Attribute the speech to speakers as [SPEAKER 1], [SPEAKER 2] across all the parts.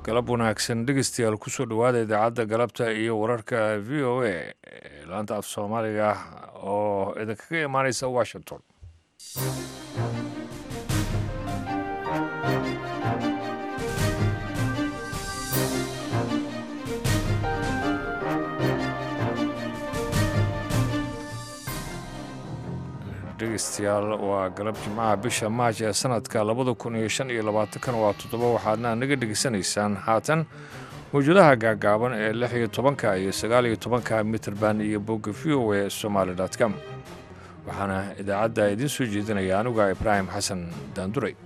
[SPEAKER 1] galab wanaagsan dhegeystayaal kusoo dhowaada idaacadda galabta iyo wararka v o a laanta af soomaaliga oo idinkaga imaaneysa washington dhegeystayaal waa galab jimcaha bisha maaj ee sanadka labada kun iyo shan iyo labaatankan waa toddoba waxaadna naga dhegeysanaysaan haatan mawjadaha gaagaaban ee lix iyo tobanka iyo sagaal iyo tobanka mitrband iyo bogga v o a somaali com waxaana idaacadda idiin soo jeedinaya anuga ibraahim xasan daanduray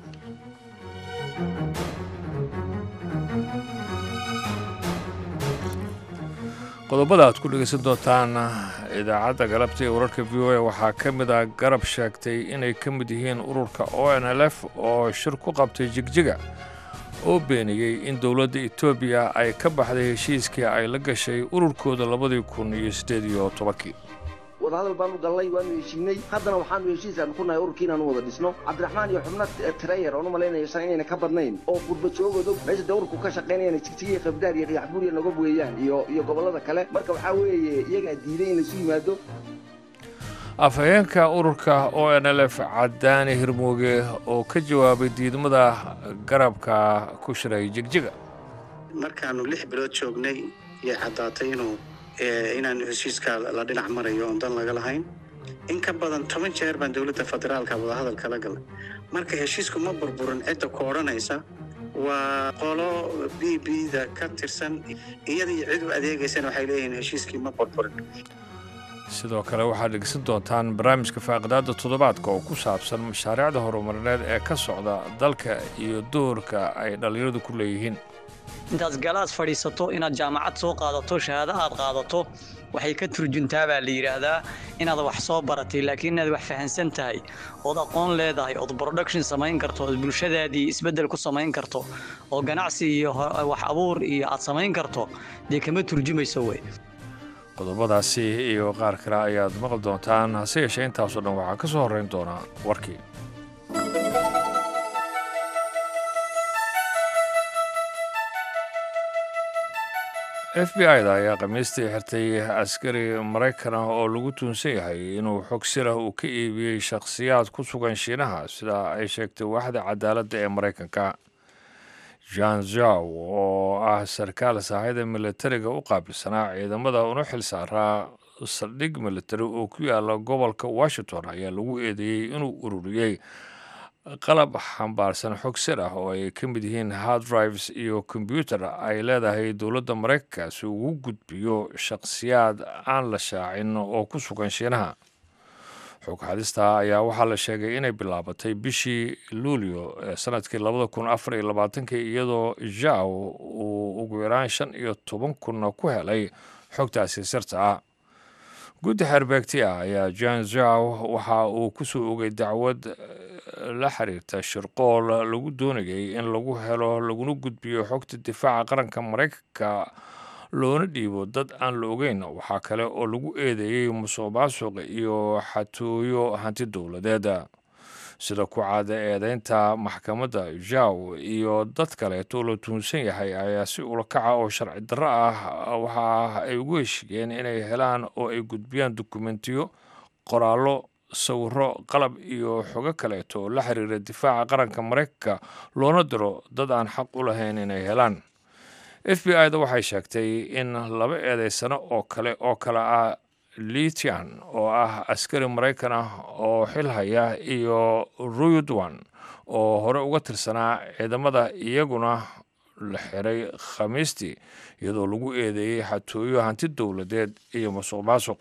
[SPEAKER 1] qodobada aad ku dhegeysan doontaan idaacadda galabta ee wararka v o a waxaa ka mid ah garab sheegtay inay ka mid yihiin ururka o n l f oo shir ku qabtay jigjiga oo beeniyey in dowladda etoobiya ay ka baxday heshiiskii ay la gashay ururkooda labadii kun iyo siddeed iyo tobankii
[SPEAKER 2] wadahadal baanu gallay waanu heshiinay haddana waxaanu heshiisaan ku nahay ururkii inaanu wada dhisno cabdiraxmaan iyo xubno tirayer oon u malaynaya shan inayna ka badnayn oo gurba joogoodo meesha dee ururku ka shaqaynayana jigjigiya qabdaar iyo qiyaxbuuriya noga weeyaan iyo iyo gobollada kale marka waxaa weeye iyagaa diiday in laisu yimaado
[SPEAKER 1] afhayeenka ururka o n l f cadaani hirmooge oo ka jawaabay diidmada garabka ku shiray jigjiga
[SPEAKER 3] markaanu lix bilood joognay yay caddaatay inuu inaan heshiiska la dhinac marayo oon dan laga lahayn in ka badan toban jeer baan dowladda federaalka wadahadal kala galay marka heshiisku ma burburin cidda ku odhanaysa waa qolo b b da ka tirsan iyadii cid u adeegaysana waxay leeyihiin heshiiskii ma burburin
[SPEAKER 1] sidoo kale waxaad dhegeysan doontaan barnaamijka faaqidaadda toddobaadka oo ku saabsan mashaariicda horumarineed ee ka socda dalka iyo doorka ay dhallinyaradu ku leeyihiin
[SPEAKER 4] intaad galaas fadhiisato inaad jaamacad soo qaadato shahaado aad qaadato waxay ka turjuntaa baa la yidhaahdaa inaad wax soo baratay laakiin inaad wax fahansan tahay ood aqoon leedahay ood production samayn karto ood bulshadaadii isbeddel ku samayn karto oo ganacsi iyo wax abuur iyo aad samayn karto dee kama turjumayso wey
[SPEAKER 1] qodobadaasi iyo qaar kale ayaad maqli doontaan hase yeeshee intaasoo dhan waxaa ka soo horrayn doonaa warkii f b i da ayaa khamiistii xirtay askari maraykan ah oo lagu tuunsan yahay inuu xog sirah uu ka iibiyey shakhsiyaad ku sugan shiinaha sida ay sheegtay waaxda cadaaladda ee maraykanka jan zaw oo ah sarkaal saaxida militariga u qaabilsanaa ciidamada una xil saaraa saldhig militari oo ku yaala gobolka washington ayaa lagu eedeeyey inuu ururiyey qalab xambaarsan xog sir ah oo ay ka mid yihiin hard drives iyo kombyuutar ay leedahay dowladda maraykanka si ugu gudbiyo shakhsiyaad aan la shaacin oo ku sugan shiinaha xog xadista ayaa waxaa la sheegay inay bilaabatay bishii luulyo ee sanadkii labada kun afar iyo labaatankii iyadoo jaw uu ugu yaraan shan iyo toban kunna ku helay xogtaasi sirta ah guddi xeerbeegti ah ayaa jan zaw waxa uu kusoo ogay dacwad la xiriirta shirqool lagu doonayay in lagu helo laguna gudbiyo xogta difaaca qaranka maraykanka loona dhiibo dad aan la ogeyn waxaa kale oo lagu eedeeyey musuq maasuq iyo xatooyo hanti dowladeed sida ku caada eedeynta maxkamadda jaw iyo dad kaleeto la tuunsan yahay ayaa si ulakaca oo sharci darro ah waxa ay ugu heshiiyeen inay helaan oo ay gudbiyaan dukumentiyo qoraallo sawiro qalab iyo xogo kaleeto oo la xiriira difaaca qaranka maraykanka loona diro dad aan xaq u lahayn inay helaan f b i da waxay sheegtay in laba eedeysano oo kale oo kale ah litian oo ah askari maraykan ah oo xil haya iyo ruyudwan oo hore uga tirsanaa ciidamada iyaguna la xiray khamiistii iyadoo lagu eedeeyey xatooyo hanti dowladeed iyo musuq maasuq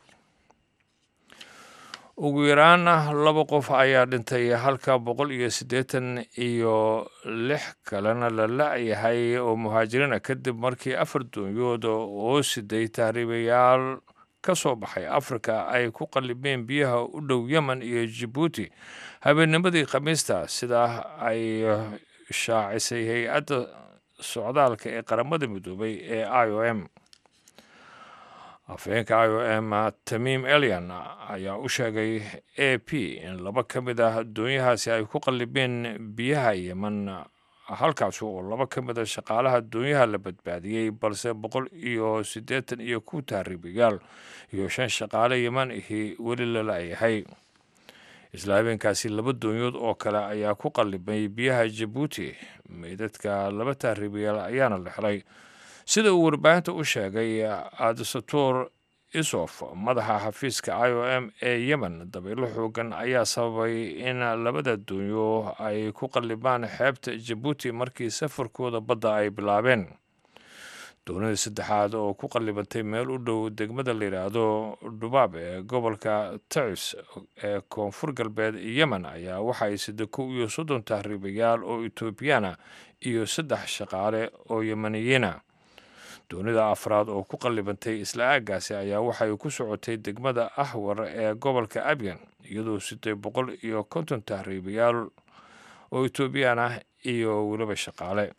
[SPEAKER 1] ugu yaraan laba qof ayaa dhintay halka boqol iyo siddeetan iyo lix kalena la la-yahay oo muhaajiriina kadib markii afar doonyood oo siday tahriibayaal ka soo baxay afrika ay ku qallibeen biyaha u dhow yemen iyo jabuuti habeennimadii khamiista sidaa ay shaacisay hay-adda socdaalka ee qaramada midoobay ee i o m afhayeenka i o m tamiim elian ayaa u sheegay a p in laba ka mid ah doonyahaasi ay ku qallibeen biyaha yemen halkaasi oo laba ka mid a shaqaalaha doonyaha la badbaadiyey balse boqol iyo siddeetan iyo ku tahriibayaal iyo shan shaqaale yeman ahi weli la la-yahay isla habeenkaasi laba doonyood oo kale ayaa ku qallibmay biyaha jabuuti meydadka laba tahriibayaal ayaana la helay sida uu warbaahinta u sheegay adsator isof madaxa xafiiska i o m ee yemen dabaylo xoogan ayaa sababay in labada doonyo ay ku qallibaan xeebta jabuuti markii safarkooda badda ay bilaabeen doonida saddexaad oo ku qallibantay meel u dhow degmada la yidhaahdo dhubaab ee gobolka tacis ee koonfur galbeed yemen ayaa waxay sida kow iyo soddon tahriibayaal oo etoobiyana iyo saddex shaqaale oo yemeniyiina doonida afraad oo ku qallibantay isla aaggaasi ayaa waxay ku socotay degmada ahwar ee gobolka abyan iyadoo sitay boqol iyo konton tahriibayaal oo etoobiyaan ah iyo weliba shaqaale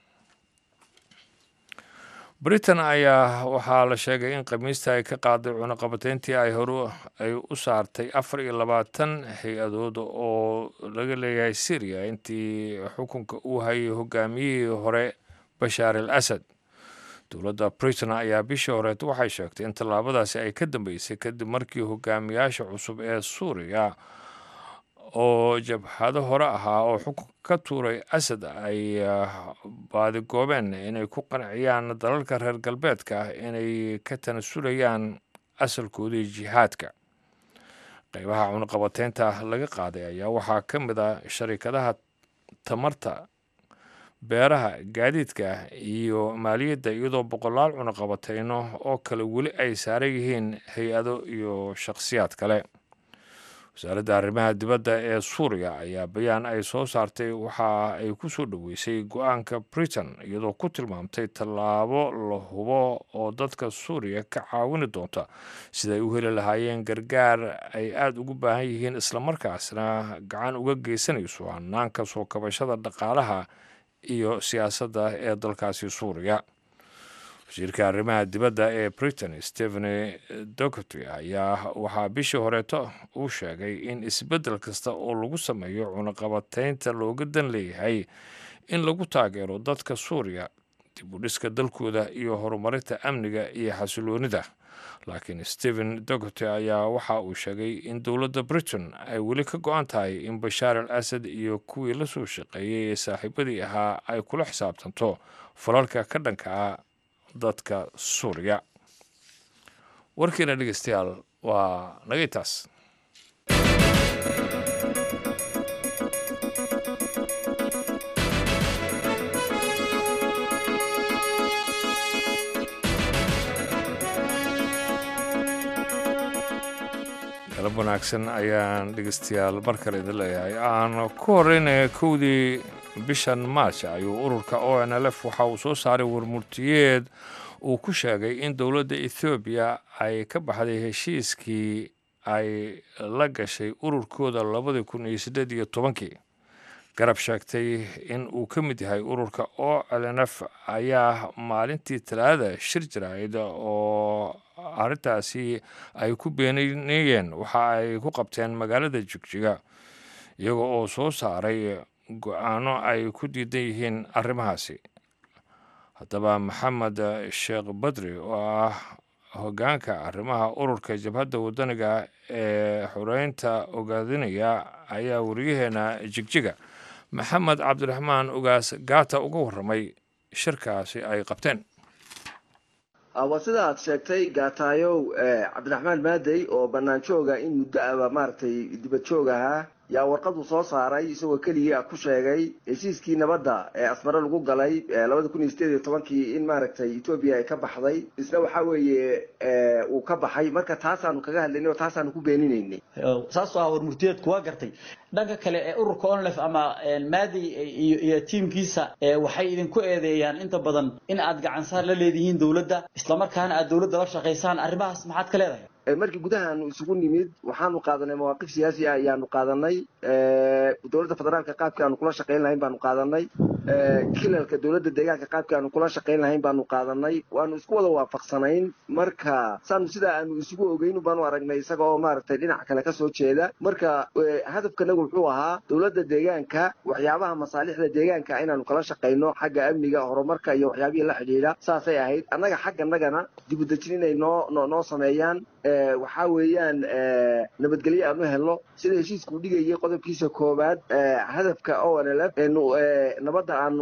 [SPEAKER 1] britain ayaa waxaa la sheegay in khamiista ay ka qaaday cunuqabateyntii ay horu ay u saartay afar iyo labaatan hay-adood oo laga leeyahay syriya intii xukunka uu hayay hogaamiyihii hore bashaar al asad dowladda britain ayaa bishii horeed waxay sheegtay in tallaabadaasi ay ka dambeysay kadib markii hogaamiyaasha cusub ee suuriya oo jabhado hore ahaa oo xukun ka tuuray asad ay baadigoobeen inay ku qanciyaan dalalka reer galbeedka inay ka tanasulayaan asalkoodii jihaadka qeybaha cunuqabateynta laga qaaday ayaa waxaa ka mid a sharikadaha tamarta beeraha gaadiidka iyo maaliyadda iyadoo boqolaal cunuqabateyno oo kale weli ay saaran yihiin hay-ado iyo shakhsiyaad kale wasaaradda arrimaha dibadda ee suuriya ayaa bayaan ay soo saartay waxa ay ku soo dhoweysay go-aanka britain iyadoo ku tilmaamtay tallaabo la hubo oo dadka suuriya ka caawini doonta siday u heli lahaayeen gargaar ay aada ugu baahan yihiin islamarkaasna gacan uga geysanayso hanaanka soo kabashada dhaqaalaha iyo siyaasadda ee dalkaasi suuriya wasiirka arrimaha dibadda ee britain stephen docoty ayaa waxaa bishii horeeto uu sheegay in isbeddel kasta oo lagu sameeyo cunuqabateynta looga dan leeyahay in lagu taageero dadka suuriya dib u dhiska dalkooda iyo horumarinta amniga iyo xasiloonida laakiin stephen docoty ayaa waxa uu sheegay in dowladda britain ay weli ka go-an tahay in bashaar al asad iyo kuwii la soo shaqeeyey ee saaxiibadii ahaa ay kula xisaabtanto falalka ka dhanka ah dadka suuriya warkiina dhegeystayaal waa nagay taas galab wanaagsan ayaan dhegeystayaal mar kale idin leeyahay aan ku horeynaya kowdii bishan maarch ayuu ururka o n l f waxa uu soo saaray warmurtiyeed uu ku sheegay in dowladda ethoobiya ay ka baxday heshiiskii ay la gashay ururkooda labadii kun iyo siddeed iyo tobankii garab sheegtay in uu ka mid yahay ururka o l n f ayaa maalintii talaadada shir jirayd oo arrintaasi ay ku beeninayeen waxa ay ku qabteen magaalada jigjiga iyaga oo soo saaray go-aano ay ku diidan yihiin arrimahaasi haddaba maxamed sheekh badri oo ah hoggaanka arrimaha ururka jabhadda waddaniga ee xoreynta ogaadinaya ayaa wariyaheena jigjiga maxamed cabdiraxmaan ogaas gaata uga warramay shirkaasi ay qabteen
[SPEAKER 2] waa sida aad sheegtay gaataayow cabdiraxmaan maadey oo bannaan jooga in muddo aba maaragtay dibad joog ahaa yaa warqadu soo saaray isagoo keligii ku sheegay heshiiskii nabadda ee asmare lagu galay labada kun iyo sideed iyo tobankii in maaragtay etoobiya ay ka baxday isna waxa weeye uu ka baxay marka taasaanu kaga hadlaynay oo taasaanu ku beeninaynay
[SPEAKER 5] saasoo ah warmurtiyeedku waa gartay dhanka kale ee ururka onlef ama maadi iyo tiimkiisa waxay idinku eedeeyaan inta badan in aad gacansaar la leedihiin dowladda islamarkaana aad dowladda la shaqaysaan arrimahaas maxaad ka leedahay
[SPEAKER 2] markii gudaha aanu isugu nimid waxaanu qaadanay mawaaqif siyaasi ah ayaanu qaadanay dowladda federaalka qaabkii aanu kula shaqayn lahayn baanu qaadanay kilalka dowladda deegaanka qaabkii aanu kula shaqayn lahayn baanu qaadanay waanu isku wada waafaqsanayn marka saanu sidaa aanu isugu ogeyn baanu aragnay isaga oo maaragtay dhinac kale kasoo jeeda marka hadafkanagu wuxuu ahaa dowladda deegaanka waxyaabaha masaalixda deegaanka inaanu kala shaqayno xagga amniga horumarka iyo waxyaabihii la xidhiidha saasay ahayd annaga xagganagana dibudejin inay noo noo sameeyaan waxaa weeyaan nabadgelyo aanu helno sida heshiiskuu dhigayay qodobkiisa koowaad hadafka o n l f nabadda aanu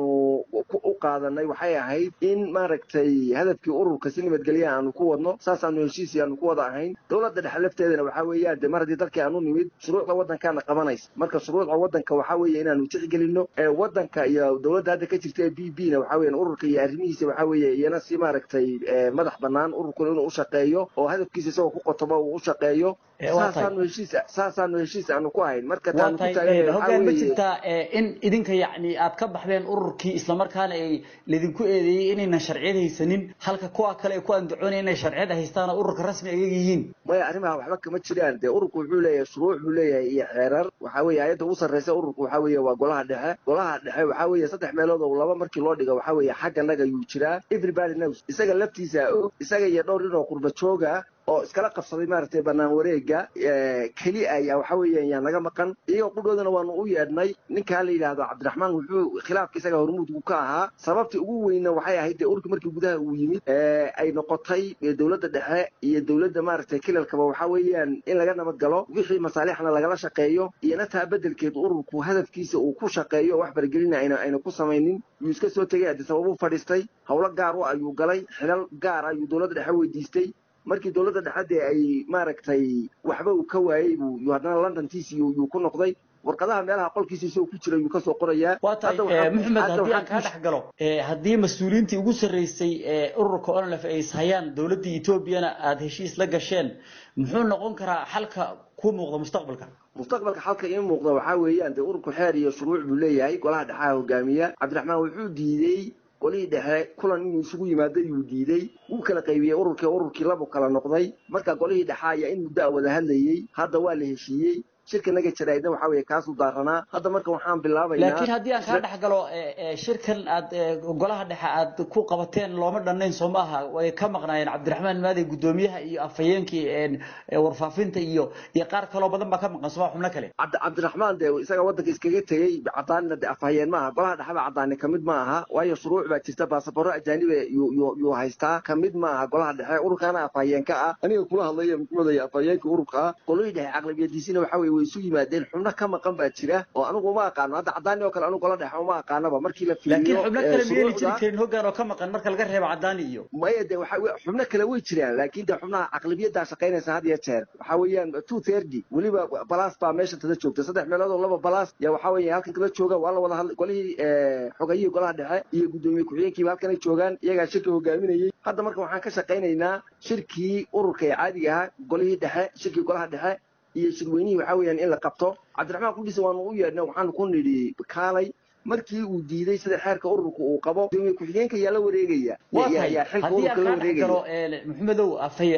[SPEAKER 2] u qaadanay waxay ahayd in maaragtay hadafkii ururka si nabadgelya aanu ku wadno saasaanu heshiisii aanu ku wada ahayn dowladda dhexe lafteedana waxaa weeyaan de mar haddii dalkii aanu nimid shuruucda waddankaana qabanaysa marka shuruucda waddanka waxaa weeye inaanu tixgelino waddanka iyo dowladda hadda ka jirta ee b b na waxaa weeyaan ururka iyo arrimihiisa waxaa weeye iyana si maaragtay madax bannaan ururkuna inuu u shaqeeyo oo hadafkiisa isagoo ku qotoba uu u shaqeeyo saasaanu heshiis saasaanu heshiis aanu ku ahayn marka taanu ku taagan
[SPEAKER 5] hogaan ma jirtaa in idinka yacni aad ka baxdeen ururkii islamarkaana ay laydinku eedeeyey inaynan sharciyad haysanin halka kuwa kale ay ku andacoonaya inay sharciyad haystaan oo ururka rasmi ayaga yihiin
[SPEAKER 2] maya arrimaha waxba kama jiraan dee ururku wuxuu leeyahay shuruuc buu leeyahay iyo xeerar waxaa weeye ayadda ugu sarreysa ururku waxaa weeye waa golaha dhexe golaha dhexe waxaa weeye saddex meelood oo laba markii loo dhigo waxaa weeye xagganaga yuu jiraa everybody knows isaga laftiisa og isaga iyo dhowr nin oo qurba jooga oo iskala qabsaday maaragtay bannaan wareega keli ayaa waxa weeyaan yaa naga maqan iyagoo qudhoodana waanu u yeedhnay ninkaa la yidhaahdo cabdiraxmaan wuxuu khilaafka isaga hormuudku ka ahaa sababtii ugu weyna waxay ahayd dee ururka markii gudaha uu yimid ay noqotay dowladda dhexe iyo dowladda maaragtay kilalkaba waxaa weeyaan in laga nabad galo wixii masaalixna lagala shaqeeyo iyona taa beddelkeed ururku hadafkiisa uu ku shaqeeyo wax baragelina ayna ayna ku samaynin yuu iska soo tegay addi sababuu fadhiistay howlo gaar u ayuu galay xilal gaar ayuu dowladda dhexe weydiistay markii dowladda dhexadde ay maaragtay waxba uu ka waayey buu yuu haddana londontiisi yuu ku noqday warqadaha meelaha qolkiisa isagoo ku jira yuu kasoo qorayaa
[SPEAKER 5] waa tahay maxamed haddii aan kaa dhex galo haddii mas-uuliyiintii ugu sarreysay ee ururka onlf ay ishayaan dowladda etoobiyana aada heshiis la gasheen muxuu noqon karaa xalka ku muuqda mustaqbalka
[SPEAKER 2] mustaqbalka xalka ii muuqda waxaa weeyaan dee ururku xeer iyo shuruuc buu leeyahay golaha dhexaha hogaamiya cabdiraxmaan wuxuu diidey qolihii dhexe kulan inuu isugu yimaado yuu diidey wuu kala qaybiyey ururkii ururkii labu kala noqday marka golihii dhexe ayaa in muddo a wada hadlayey hadda waa la heshiiyey shirka naga jaraydna waxaa weeye kaasuu daaranaa hadda marka waxaan bilaabaynaa
[SPEAKER 5] laakiin haddii aan kaa dhex galo shirkan aad golaha dhexe aad ku qabateen looma dhannayn soo maaha way ka maqnaayeen cabdiraxmaan maadey guddoomiyaha iyo afhayeenkii warfaafinta iyo iyo qaar kaloo badan baa ka maqan sooma xubno kale
[SPEAKER 2] cabdiraxmaan dee isaga waddanka iskaga tegey cadaanina de afhayeen maaha golaha dhexeba cadaani kamid ma aha waayo shuruuc baa jirta baasabaro ajaanibe yuu haystaa kamid ma aha golaha dhexe ururkaana afhayeenka ah aniga kula hadlaya muxuudaya afhayeenka ururka ah qolihii dhexe caqlabiyadiisina waxaa weye way isu yimaadeen xubno ka maqan baa jira oo anigu uma aqaano hadda cadaani oo kale anigu gola dhexe uma aqaanaba markii la
[SPEAKER 5] laakiin xubno kale miyayna jiri karin hoggaan oo ka maqan marka laga reebo cadaani iyo
[SPEAKER 2] maya de waxa xubno kale way jiraan laakiin de xubnaha caqlabiyaddaa shaqaynaysa had iyo jeer waxaa weeyaan two thirty weliba balas baa meesha tada joogta saddex meelood oo laba balas yaa waxaa weeye halkan kala jooga waa la wada hadlay golihii xogayihii golaha dhexe iyo guddoomiye ku-xigeenkiiba halkanay joogaan iyagaa shirka hogaaminayey hadda marka waxaan ka shaqaynaynaa shirkii ururka ee caadiga ahaa golihii dhexe shirkii golaha dhexe iyo shirweynihii waxaa weeyaan in la qabto cabdiraxmaan kudhisa waanu u yeedhnay waxaanu ku nidhi kaalay markii uu diiday sida xeerka ururka uu qabo gudoomiye ku-xigeenka yaa la wareegaya yaa xilka ururka la wareegaya
[SPEAKER 5] maxamedow afay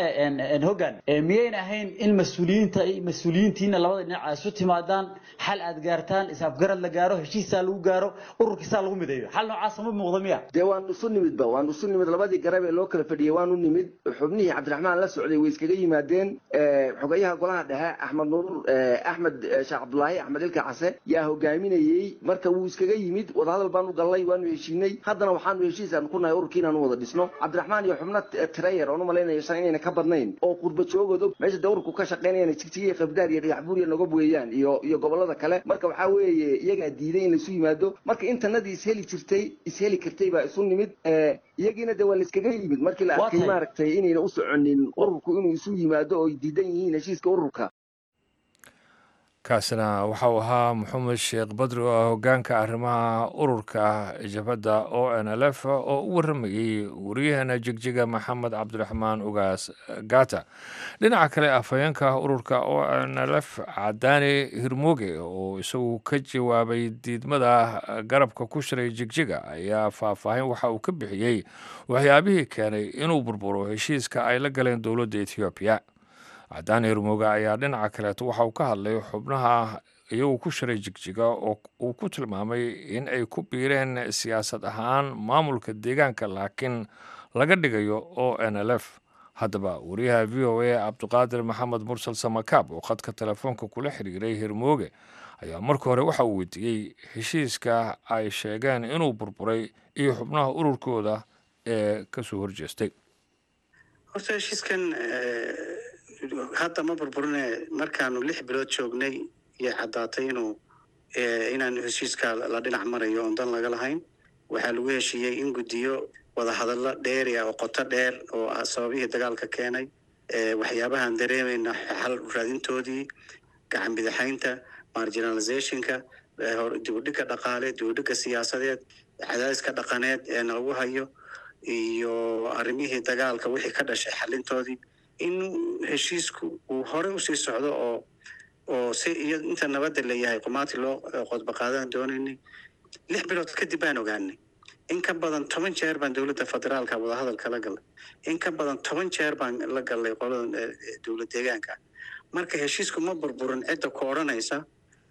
[SPEAKER 5] hoggaan miyayna ahayn in mas-uuliyiinta mas-uuliyiintiina labada dhinac ay isu timaadaan xal aad gaartaan is-afgarad la gaaro heshiisaa lagu gaaro ururkiisaa lagu mideeyo xal noocaasa ma muuqda miya
[SPEAKER 2] dee waanu isu nimidba waanu isu nimid labadii garab ee loo kala fadhiyey waanu nimid xubnihii cabdiraxmaan la socday way iskaga yimaadeen xogayaha golaha dhexe axmed nuur axmed sheekh cabdulaahi axmed ilka case yaa hogaaminayey marka wuu iskaga yimid wadahadal baanu gallay waanu heshiinay haddana waxaanu heshiis aan ku nahay ururkii inaanu wada dhisno cabdiraxmaan iyo xubno trayer oon u malaynayo shan inayna ka badnayn oo qurba joogooda meesha dee ururku ka shaqaynayaan jigjigiya qabdaar iyo dhagax buur iyo nogob weeyaan iyo iyo gobollada kale marka waxaa weeye iyagaa diiday in laisu yimaado marka intanadii isheli jirtay isheli kartay baa isu nimid iyagiina dee waa la iskaga yimid markii la arkay maaragtay inayna u soconin ururku inuu isu yimaado oo ay diidan yihiin heshiiska ururka
[SPEAKER 1] kaasina waxa uu ahaa maxamed sheekh badri oo ah hogaanka arrimaha ururka jabhadda o n l f oo u warramayey wariyaheena jegjiga maxamed cabdiraxmaan ugaas gata dhinaca kale afhayeenka ururka o n l f cadaani hirmuge oo isagu ka jawaabay diidmada garabka ku shiray jegjiga ayaa faahfaahin waxa uu ka bixiyey waxyaabihii keenay inuu burburo heshiiska ay la galeen dowladda ethoobiya cadaan hermooge ayaa dhinaca kaleeto waxa uu ka hadlay xubnaha iyagoo ku shiray jigjiga oo uu ku tilmaamay in ay ku biireen siyaasad ahaan maamulka deegaanka laakiin laga dhigayo o n l f haddaba wariyaha v o a cabdiqaadir maxamed mursal samakaab oo khadka telefoonka kula xiriiray hermooge ayaa marka hore waxa uu weydiiyey heshiiska ay sheegeen inuu burburay iyo xubnaha ururkooda ee kasoo horjeestay
[SPEAKER 3] horta heshiiskan hadda ma burburine markaanu lix bilood joognay yay caddaatay inuu inaan heshiiska la dhinac marayo oon dan laga lahayn waxaa lagu heshiiyey in guddiyo wadahadallo dheeri ah oo qoto dheer oo ah sababihii dagaalka keenay waxyaabahaan dareemayna xal raadintoodii gacan bidixaynta marginalizationka dibudhigga dhaqaale dibudhigga siyaasadeed cadaadiska dhaqaneed ee nalagu hayo iyo arrimihii dagaalka wixii ka dhashay xalintoodii in heshiisku uu horey usii socdo oo oo si iyo inta nabadda leeyahay qumaati loo qodba qaadan doonaynay lix bilood kadib baan ogaanay in ka badan toban jeer baan dowladda federaalka wadahadalka la galnay in ka badan toban jeer baan la galnay qolada dowlad deegaanka marka heshiisku ma burburin cidda ku odhanaysa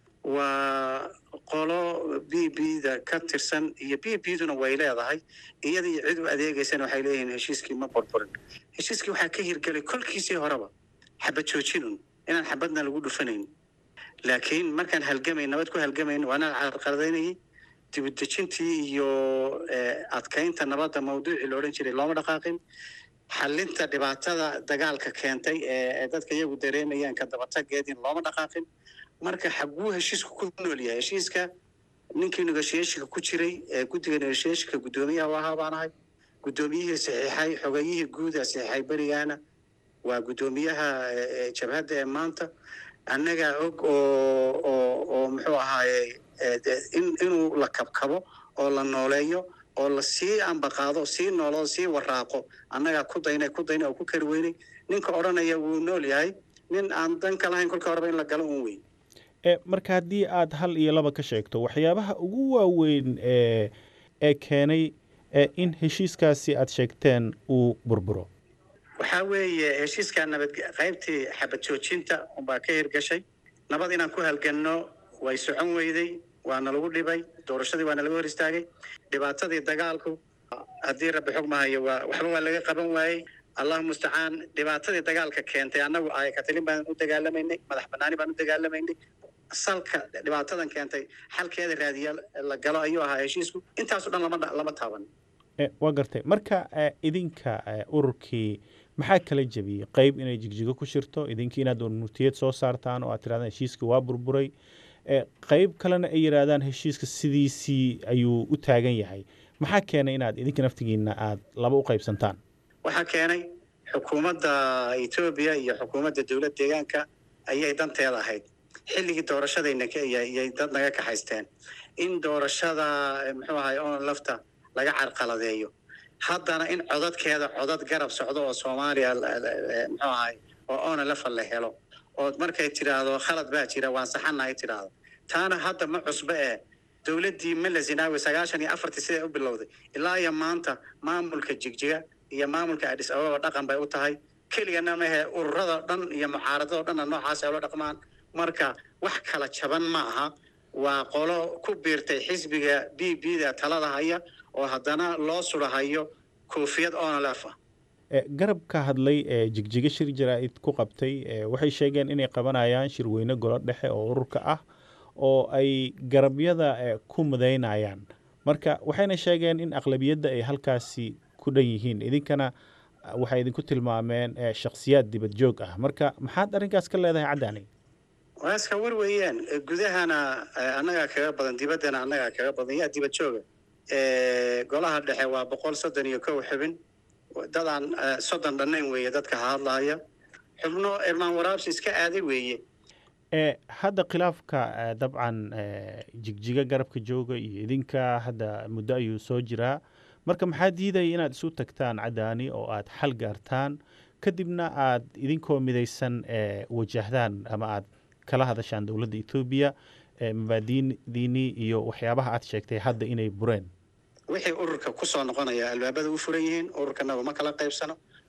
[SPEAKER 3] waa qolo b b da ka tirsan iyo b b duna way leedahay iyada iyo cid u adeegaysana waxay leeyihiin heshiiskii ma burburin heshiiskii waxaa ka hirgelay kolkiisii horeba xabad joojinun inaan xabadna lagu dhufanayn laakiin markaan halgamay nabad ku halgamayn waanaan carqaladaynayay dibudejintii iyo adkaynta nabadda mawduucii la odhan jiray looma dhaqaaqin xalinta dhibaatada dagaalka keentay ee dadka iyagu dareemayaan ka dabatageedin looma dhaqaaqin marka xaguu heshiisku ku nool yahay heshiiska ninkii negotiationka ku jiray ee guddiga negotiationka guddoomiyaha u ahaa baan ahay guddoomiyihii saxiixay xogayihii guuda saxiixay berigaana waa guddoomiyaha jabhadda ee maanta annagaa og oo oo oo muxuu ahaaye in inuu la kabkabo oo la nooleeyo oo la sii ambaqaado sii nooloo sii waraaqo annagaa ku dayna ku dayna oo ku kari weynay ninka odhanaya wuu nool yahay nin aan dan ka lahayn kolka horeba in la galo un weyn
[SPEAKER 6] marka haddii aad hal iyo laba ka sheegto waxyaabaha ugu waaweyn ee ee keenay in heshiiskaasi aad sheegteen uu burburo
[SPEAKER 3] waxaa weeye heshiiskaa nabad qaybtii xabad joojinta unbaa ka hirgashay nabad inaan ku halganno way socon weyday waana lagu dhibay doorashadii waana laga hor istaagay dhibaatadii dagaalku haddii rabbi xog mahayo waa waxba waa laga qaban waayey allahu mustacaan dhibaatadii dagaalka keentay annagu ay katalin baan u dagaalamaynay madax banaani baan u dagaalamaynay salka dhibaatadan keentay xalkeeda raadiya la galo ayuu ahaa heshiisku intaaso dhan lama lama taaban
[SPEAKER 6] waa gartay marka idinka ururkii maxaa kala jebiyey qeyb inay jigjigo ku shirto idinkii inaad nutiyad soo saartaan oo aad tirahdaan heshiiska waa burburay qeyb kalena ay yidhaahdaan heshiiska sidiisii ayuu u taagan yahay maxaa keenay inaad idinka naftigiina aad laba u qaybsantaan
[SPEAKER 3] waxaa keenay xukuumadda etoobiya iyo xukuumadda dowlad deegaanka ayay danteeda ahayd xilligii doorashadayna ayay dad naga kaxaysteen in doorashada muxuu ahay on lafta laga carqaladeeyo haddana in codadkeeda codad garab socdo oo soomaaliya muxuu ahay oo ona lafa la helo oo markay tidhaahdo khalad baa jira waan saxanahay tidhaahdo taana hadda ma cusbe ee dowladdii mala zinaawi sagaashan iyo afartii siday u bilowday ilaa iyo maanta maamulka jigjiga iyo maamulka adis ababa dhaqan bay u tahay keligana mahe ururada dhan iyo mucaaradado dhanna noocaas ay ula dhaqmaan marka wax kala jaban ma aha waa qolo ku biirtay xisbiga b b da talada haya oo haddana loo surahayo koofiyad onalef ah
[SPEAKER 6] garab ka hadlay ee jigjiga shir jaraa-id ku qabtay waxay sheegeen inay qabanayaan shirweyne golo dhexe oo ururka ah oo ay garabyada ku mudaynayaan marka waxayna sheegeen in aqlabiyadda ay halkaasi ku dhan yihiin idinkana waxay idinku tilmaameen shakhsiyaad dibad joog ah marka maxaad arrinkaas ka leedahay caddaani
[SPEAKER 3] waa iska war weeyaan gudahana annagaa kaga badan dibaddana annagaa kaga badan yaa dibad jooga golaha dhexe waa boqol soddon iyo kow xubin dadaan soddon dhannayn weeye dadka hadlahaya xubno irmaan waraabsi iska aaday weeye
[SPEAKER 6] hadda khilaafka dabcan jigjiga garabka jooga iyo idinka hadda muddo ayuu soo jiraa marka maxaa diidaya inaad isu tagtaan caddaani oo aad xal gaartaan kadibna aad idinkoo midaysan wajahdaan ama aad kala hadashaan dowladda etoobiya mabaadidiinii iyo waxyaabaha aad sheegtay hadda inay bureen
[SPEAKER 3] wixii ururka ku soo noqonaya albaabada u furan yihiin ururkanaga ma kala qaybsano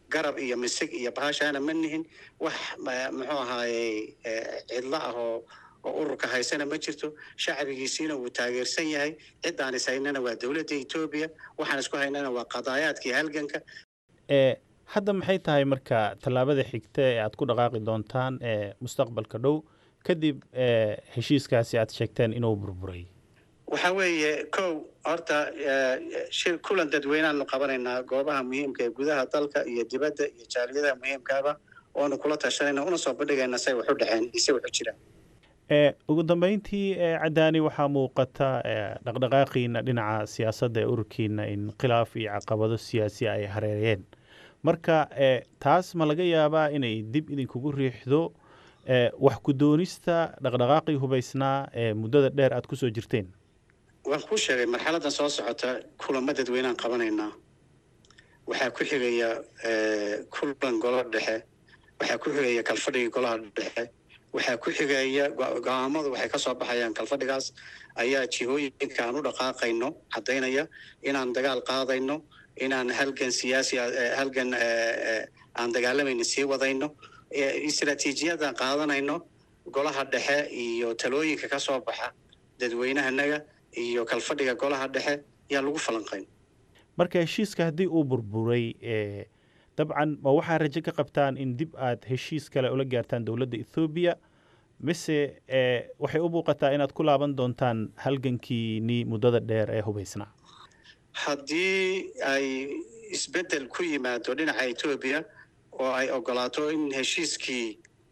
[SPEAKER 3] garab iyo misig iyo bahashaana ma nihin wax muxuu ahaaye cidlo ah oo oo ururka haysana ma jirto shacbigiisiina wuu taageersan yahay ciddaan is haynana waa dowladda etoobiya waxaan isku haynana waa qadaayaadkii halganka
[SPEAKER 6] hadda maxay tahay marka tallaabada xigta ee aad ku dhaqaaqi doontaan ee mustaqbalka dhow kadib heshiiskaasi aad sheegteen inuu burburay
[SPEAKER 3] waxa weeye kow horta shir kulan dadweyneaanu qabanaynaa goobaha muhiimka ee gudaha dalka iyo dibadda iyo jaaliyadaha muhiimkaaba oonu kula tashanayna una soo bandhigayna say wax u dhexeen ise wax u jiraan
[SPEAKER 6] ugu dambeyntii cadaani waxaa muuqata dhaqdhaqaaqiina dhinaca siyaasadda ee ururkiina in khilaaf iyo caqabado siyaasi ay hareereen marka taas ma laga yaabaa inay dib idinkugu riixdo wax ku doonista dhaqdhaqaaqii hubaysnaa ee muddada dheer aad kusoo jirteen
[SPEAKER 3] waan kuu sheegay marxaladdan soo socota kulamo dadweyneaan qabanaynaa waxaa ku xigaya kulan golo dhexe waxaa ku xigaya kalfadhigii golaha dhexe waxaa ku xigaya go-aamadu waxay kasoo baxayaan kalfadhigaas ayaa jihooyinka aan u dhaqaaqayno caddaynaya inaan dagaal qaadayno inaan halgan siyaasi halgan aan dagaalamayno sii wadayno istraatiijiyadaan qaadanayno golaha dhexe iyo talooyinka ka soo baxa dadweynahanaga iyo kalfadhiga golaha dhexe yaa lagu falanqayn
[SPEAKER 6] marka heshiiska haddii uu burburay dabcan ma waxaa rajo ka qabtaan in dib aad heshiis kale ula gaartaan dowladda ethoobiya mise waxay u muuqataa inaad ku laaban doontaan halgankiinii muddada dheer ee hubaysnaa
[SPEAKER 3] haddii ay isbeddel ku yimaado dhinaca etoobiya oo ay ogolaato in heshiiskii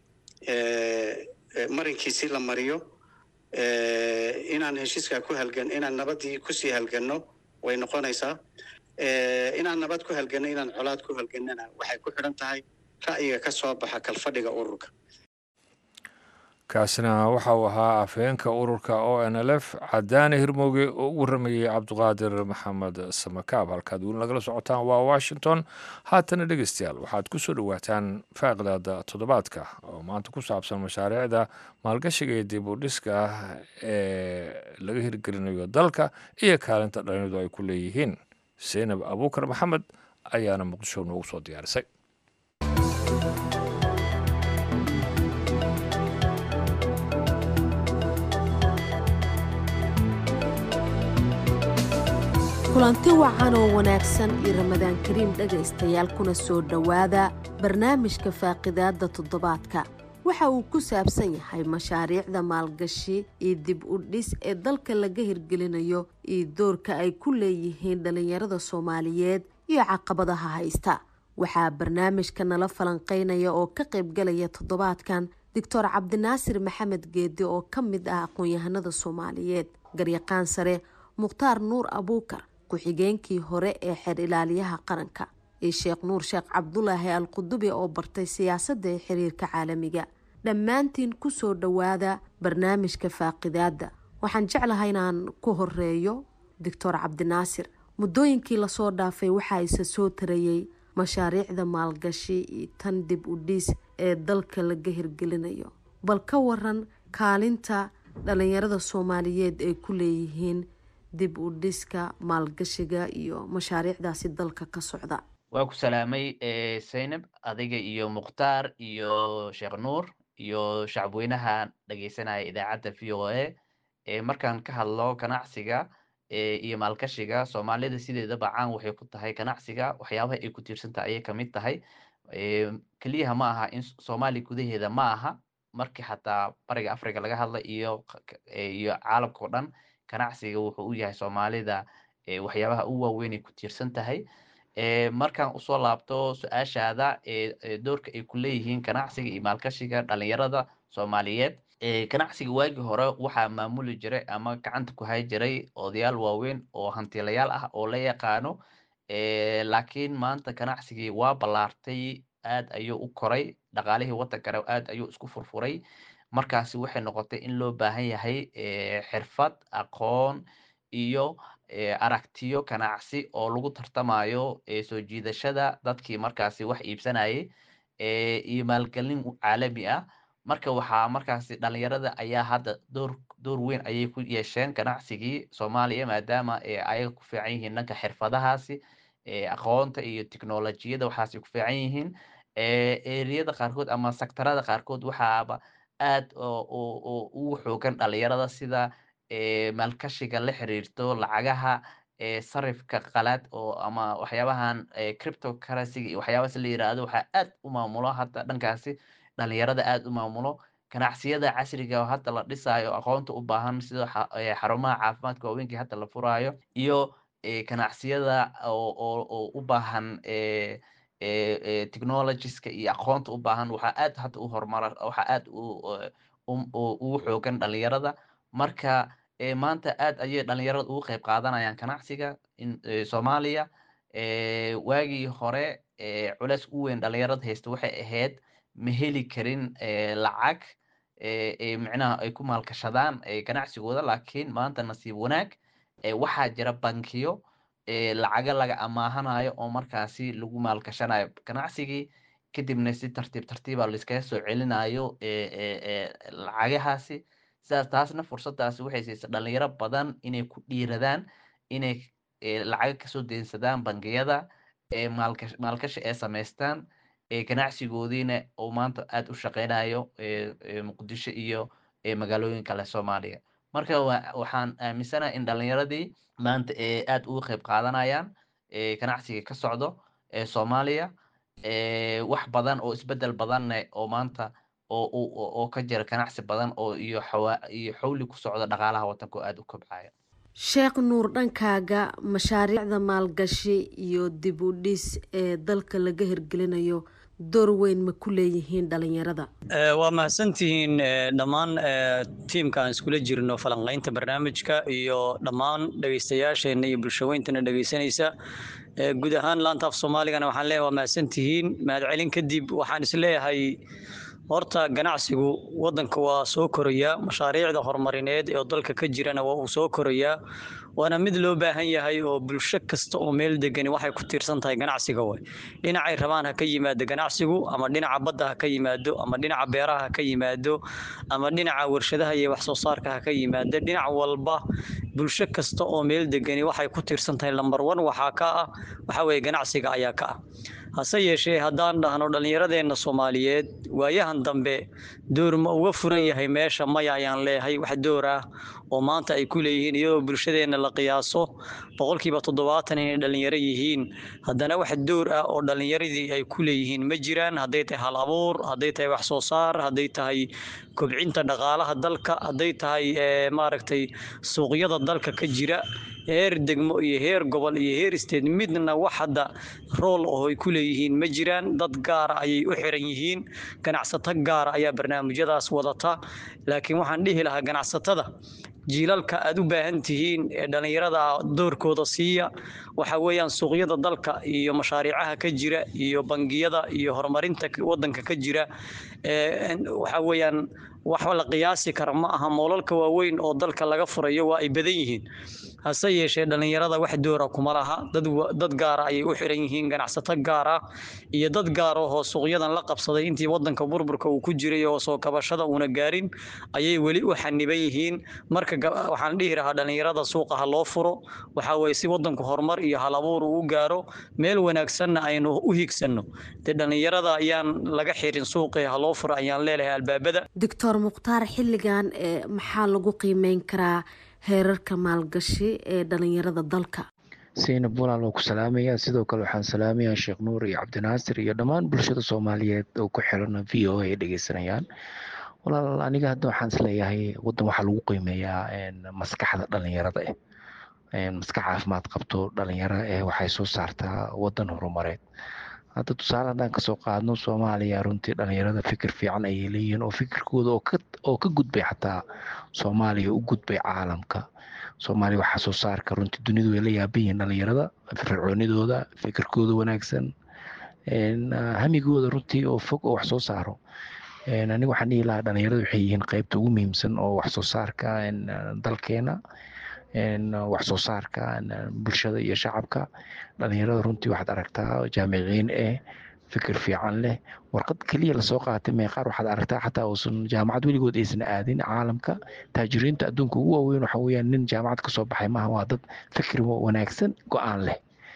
[SPEAKER 3] marinkiisi la mariyo inaan heshiiskaa ku halgan inaan nabadii kusii halganno way noqonaysaa inaan nabad ku halganno inaan colaad ku halgannana waxay ku xidhan tahay ra'yiga ka soo baxa kalfadhiga ururka
[SPEAKER 1] kaasina waxa uu ahaa afheenka ururka o n l f cadaane hirmooge oo u waramayey cabdiqaadir maxamed samakaab halkaad weli nagala socotaan waa washington haatana dhegeystayaal waxaad ku soo dhowaataan faaqidaada toddobaadka oo maanta ku saabsan mashaariicda maalgashiga iyo dib u dhiska ah ee laga hirgelinayo dalka iyo kaalinta dhalinyadu ay ku leeyihiin seynab abuukar maxamed ayaana muqdisho noogu soo diyaarisay
[SPEAKER 7] kulanti wacan oo wanaagsan iyo ramadaan kariim dhegaystayaal kuna soo dhowaada barnaamijka faaqidaadda toddobaadka waxa uu ku saabsan yahay mashaariicda maalgashi iyo dib u dhis ee dalka laga hirgelinayo iyo doorka ay ku leeyihiin dhallinyarada soomaaliyeed iyo caqabadaha haysta waxaa barnaamijka nala falanqeynaya oo ka qaybgalaya toddobaadkan doctor cabdinaasir maxamed geedi oo ka mid ah aqoon-yahanada soomaaliyeed garyaqaan sare mukhtaar nuur abuukar ku-xigeenkii hore ee xeer ilaaliyaha qaranka iyo sheekh nuur sheekh cabdulaahi al qudubi oo bartay siyaasadda ee xiriirka caalamiga dhammaantiin kusoo dhowaada barnaamijka faaqidaadda waxaan jeclahay inaan ku horeeyo doctor cabdinaasir muddooyinkii lasoo dhaafay waxaa isa soo tarayey mashaariicda maalgashi iyo tan dib u dhiis ee dalka laga hirgelinayo bal ka waran kaalinta dhalinyarada soomaaliyeed ay ku leeyihiin dib u dhiska maalgashiga iyo mashaariicdaasi dalka ka socda
[SPEAKER 8] waa ku salaamay zaynab adiga iyo mukhtaar iyo sheekh nuur iyo shacabweynaha dhegeysanaya idaacadda v o a markaan ka hadlo ganacsiga iyo maalgashiga soomaalida sideedaba caan waxay ku tahay ganacsiga waxyaabaha ay ku tiirsantaha ayay kamid tahay keliyaha ma aha in soomaaliya gudaheeda ma aha markii xataa bariga africa laga hadla iyo iyo caalamka o dhan ganacsiga wuxuu u yahay soomaalida waxyaabaha u waaweyn ay ku tiirsan tahay markaan usoo laabto su-aashaada doorka ay ku leeyihiin ganacsiga iyo maalgashiga dhalinyarada soomaaliyeed ganacsiga waagii hore waxaa maamuli jiray ama gacanta ku hay jiray odayaal waaweyn oo hantilayaal ah oo la yaqaano laakiin maanta ganacsigii waa ballaartay aad ayuu u koray dhaqaalihii wadankana aad ayuu isku furfuray markaasi waxay noqotay in loo baahan yahay xirfad aqoon iyo aragtiyo ganacsi oo lagu tartamayo soo jiidashada dadkii markaasi wax iibsanayay iyo maalgelin caalami ah marka waxaa markaasi dhalinyarada ayaa hadda door door weyn ayay ku yeesheen ganacsigii soomaaliya maadaama ayaga ku fiican yihiin dhanka xirfadahaasi aqoonta iyo tiknolojiyada waxaasay ku fiican yihiin eriyada qaarkood ama sektarada qaarkood waxaaba aad ugu xoogan dhalinyarada sida maalkashiga la xiriirto lacagaha sarifka qalaad oo ama waxyaabahan cryptocurrency iyo waxyaabaas la yiraahdo waxaa aad u maamulo hadda dhankaasi dhalinyarada aad u maamulo ganacsiyada casriga oo hadda la dhisaayo aqoonta u baahan sida xarumaha caafimaadka waaweynka hadda la furaayo iyo ganacsiyada oo u baahan technologieska iyo aqoonta u baahan waxaa aad hadda u horumara waxaa aad ugu xoogan dhalinyarada marka maanta aad ayay dhalinyarada ugu qayb qaadanayaan ganacsiga soomaaliya waagii hore culeys u weyn dhalinyarada haysta waxay ahayd ma heli karin lacag micnaha ay ku maalkashadaan ganacsigooda laakiin maanta nasiib wanaag waxaa jira bankiyo lacaga laga amaahanayo oo markaasi lagu maalkashanayo ganacsigii kadibna si tartiib tartiiba laiskaga soo celinayo lacagahaasi sidaas taasna fursadaasi waxay siisa dhalinyaro badan inay ku dhiiradaan inay lacaga kasoo deensadaan bangiyada maalkashi ay samaystaan ganacsigoodiina oo maanta aad u shaqeynayo muqdisho iyo magaalooyin kale soomaaliya marka waxaan aaminsanahay in dhalinyaradii maanta aad uga qayb qaadanayaan ganacsiga ka socdo soomaaliya wax badan oo isbedel badanne oo maanta oo ka jira ganacsi badan oo iyo iyo xawli ku socda dhaqaalaha wadanka oo aad u kobcaya
[SPEAKER 7] sheekh nuur dhankaaga mashaariicda maalgashi iyo dib u dhis ee dalka laga hirgelinayo door weyn ma ku leeyihiin dhalinyarada
[SPEAKER 4] waa mahadsantihiin dhammaan tiimka aan iskula jirno falanqaynta barnaamijka iyo dhammaan dhegeystayaasheenna iyo bulshaweyntana dhegeysanaysa guud ahaan laanta af soomaaligana waxaan leeyahay waa mahadsantihiin mahadcelin kadib waxaan isleeyahay horta ganacsigu wadanka waa soo korayaa mashaariicda horumarineed ee dalka ka jirana waa uu soo korayaa waana mid loo baahan yahay oo bulsho kasta oo meel degani waxay ku tiirsan tahay ganacsiga way dhinacay rabaan ha ka yimaado ganacsigu ama dhinaca badda ha ka yimaado ama dhinaca beeraha ha ka yimaado ama dhinaca warshadaha iyo wax soo saarka ha ka yimaado dhinac walba bulsho kasta oo meel degani waxay ku tiirsan tahay lambar one waxaa ka ah waxaa weeye ganacsiga ayaa ka ah hase yeeshee haddaan dhahno dhallinyaradeenna soomaaliyeed waayahan dambe door ma uga furan yahay meesha maya ayaan leeyahay wax door ah oo maanta ay ku leeyihiin iyadoo bulshadeenna la qiyaaso boqolkiiba toddobaatan inay dhallinyaro yihiin haddana wax door ah oo dhallinyaradii ay ku leeyihiin ma jiraan hadday tahay hal abuur hadday tahay wax soo saar hadday tahay kobcinta dhaqaalaha dalka hadday tahay maaragtay suuqyada dalka ka jira heer degmo iyo heer gobol iyo heer isteed midna wax hadda rool oo ay ku leeyihiin ma jiraan dad gaara ayay u xiran yihiin ganacsato gaara ayaa barnaamijyadaas wadata laakiin waxaan dhihi lahaa ganacsatada jiilalka aad u baahan tihiin ee dhallinyarada doorkooda siiya waxa weeyaan suuqyada dalka iyo mashaariicaha ka jira iyo bangiyada iyo horumarinta wadanka ka jira waxa weeyaan wax la qiyaasi kara ma aha moolalka waaweyn oo dalka laga furayo waa ay badan yihiin hase yeeshee dhallinyarada wax doora kuma laha dad gaara ayay u xiran yihiin ganacsato gaara iyo dad gaara oo suuqyadan la qabsaday intii wadanka burburka uu ku jiray oo soo kabashada uuna gaarin ayay weli u xaniban yihiin marka waxaan dhihi lahaa dhallinyarada suuqa ha loo furo waxa weye si wadanku horumar iyo hal abuur uu gaaro meel wanaagsanna aynu u higsanno dee dhallinyarada ayaan laga xirin suuqii ha loo furo ayaan leelahay albaabada
[SPEAKER 7] doctor mukhtaar xilligan maxaa lagu qiimeyn karaa heerarka maalgashi ee dhalinyarada dalka
[SPEAKER 9] saynab walaal oo ku salaamaya sidoo kale waxaan salaamayaa sheekh nuur iyo cabdinaasir iyo dhammaan bulshada soomaaliyeed oo ku xiran v o ay dhegeysanayaan walaal aniga hadda waxaan isleeyahay wadan waxaa lagu qiimeeyaa maskaxda dhalinyarada eh maskax caafimaad qabto dhalinyaro eh waxay soo saartaa wadan horumareed hadda tusaale haddaan kasoo qaadno soomaaliya runtii dhalinyarada fikir fiican ayay leeyihiin oo fikirkooda oo ka gudbay xataa soomaaliya u gudbay caalamka soomaaliya waxaa soo saarka runtii dunidu way la yaaban yihiin dhalinyarada fircoonidooda fikirkooda wanaagsan hamigooda runtii oo fog oo wax soo saaro aniga waxaan dhihi lahaa dhalinyarada waxay yihiin qeybta ugu muhiimsan oo wax soo saarka dalkeena wax soo saarka bulshada iyo shacabka dhalinyarada runtii waxaad aragtaa jaamiciin eh fikir fiican leh warqad keliya lasoo qaatay meeqaar waxaad aragtaa xataa uusan jaamacad weligood aysan aadin caalamka taajiriinta adduunka ugu waaweyn waxa weeyaan nin jaamacad kasoo baxay maaha waa dad fikir wanaagsan go-aan leh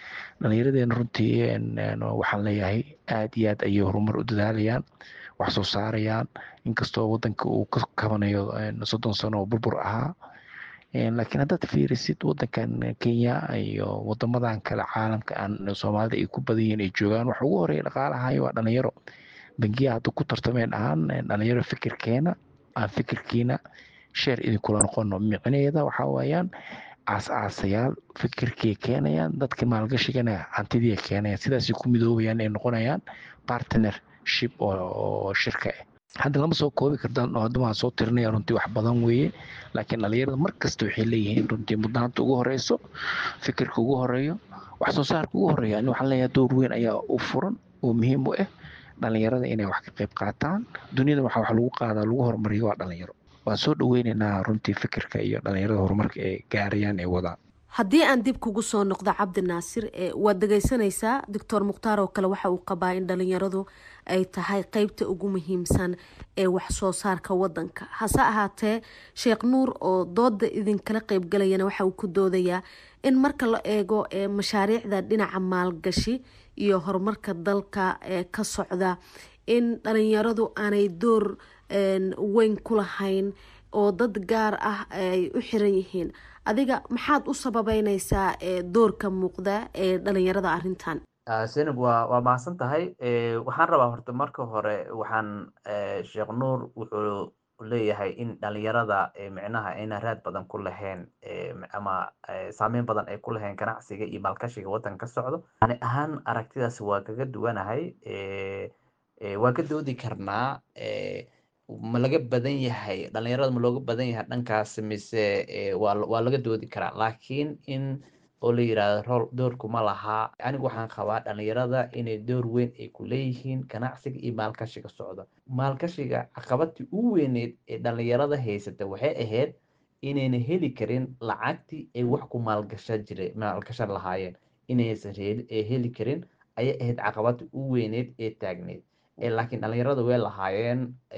[SPEAKER 9] dhallinyaradeena runtii waxaan leeyahay aad iyo aad ayay horumar u dadaalayaan wax soo saarayaan inkastoo wadanka uu ka kabanayo soddon sano oo burbur ahaa laakiin haddaad fiirisid wadankan kenya iyo wadamadan kale caalamka aan soomaalida ay ku badan yihiin ay joogaan waxa ugu horeeya dhaqaalahayo waa dhalinyaro bangiya hadda ku tartameen ahaan dhalinyaro fikirkeena aan fikirkiina sheer idinkula noqono micneeda waxaa waayaan aas-aasayaal fikirkii keenayaan dadka maalgashigana hantidii keenayaan sidaasay ku midoobayaan ay noqonayaan partnership oo shirka ah hadda lama soo koobi kartaan oo hadda waan soo tirinaya runtii wax badan weeye laakiin dhalinyarada mar kasta waxay leeyihiin runtii mudnaanta ugu horeyso fikirka ugu horeeyo wax soo saarka ugu horeeya ani waxaan leeyahay door weyn ayaa u furan oo muhiim u ah dhalinyarada inay wax ka qayb qaataan duniyada waxa wax lagu qaadaa lagu horumariyo waa dhalinyaro waan soo dhaweyneynaa runtii fikirka iyo dhalinyarada horumarka ay gaarayaan ee wadaan
[SPEAKER 7] haddii aan dib kugu soo noqdo cabdi naasir waad dhegeysanaysaa doctor mukhtaar oo kale waxa uu qabaa in dhalinyaradu ay tahay qeybta ugu muhiimsan ee wax soo saarka wadanka hase ahaatee sheekh nuur oo dooda idinkala qeybgalayana waxa uu ku doodayaa in marka la eego mashaariicda dhinaca maalgashi iyo horumarka dalka ka socda in dhalinyaradu aanay door weyn ku lahayn oo dad gaar ah ay u xiran yihiin adiga maxaad u sababeyneysaa doorka muuqda ee dhalinyarada arintan
[SPEAKER 8] senab waa waa mahadsan tahay waxaan rabaa horta marka hore waxaan sheekh nuur wuxuu leeyahay in dhalinyarada micnaha ayna raad badan ku lahayn ama saameyn badan ay ku lahayn ganacsiga iyo maalkashiga wadanka ka socdo ani ahaan aragtidaas waa kaga duwanahay waa ka doodi karnaa ma laga badan yahay dhalinyarada ma looga badan yahay dhankaas mise waa laga doodi karaa laakiin in oo la yirahdo rol doorku ma lahaa anigu waxaan qabaa dhalinyarada inay door weyn ay ku leeyihiin ganacsiga iyo maalkashiga socda maalkashiga caqabadii u weyneyd ee dhalinyarada haysata waxay ahayd inayna heli karin lacagtii ay wax ku maalgasha jire maalgashan lahaayeen inaysan heli karin ayay ahayd caqabadii u weyneyd ee taagneyd laakiin dhalinyarada way lahaayeen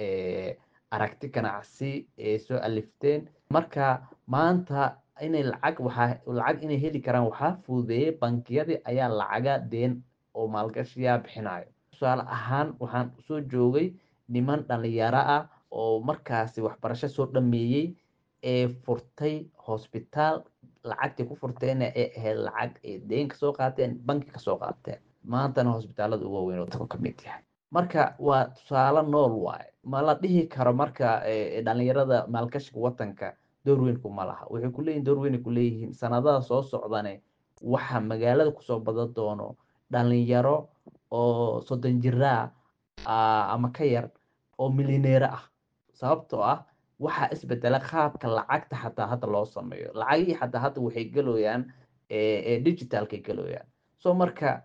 [SPEAKER 8] aragti ganacsi ee soo alifteen marka maanta inay lacag waxaa lacag inay heli karaan waxaa fududeeyey bankiyadii ayaa lacaga deen oo maalgashiyaa bixinayo tusaale ahaan waxaan soo joogay niman dhalinyaro ah oo markaasi waxbarasho soo dhameeyey ee furtay hosbitaal lacagtii ku furteena ee ahayd lacag ay deen kasoo qaateen banki kasoo qaateen maantana hosbitaalada ugu waaweyn oo dadku ka mid yahay marka waa tusaale nool waaye ma la dhihi karo marka dhalinyarada maalkashiga wadanka door weynku ma laha waxay ku leeyihin door weynay ku leeyihiin sanadaha soo socdane waxa magaalada kusoo badan doono dhalinyaro oo soddon jiraa ama ka yar oo milineero ah sababtoo ah waxaa isbedela qaabka lacagta xataa hadda loo sameeyo lacagihii xataa hadda waxay geloyaan digitalkay geloyaan so marka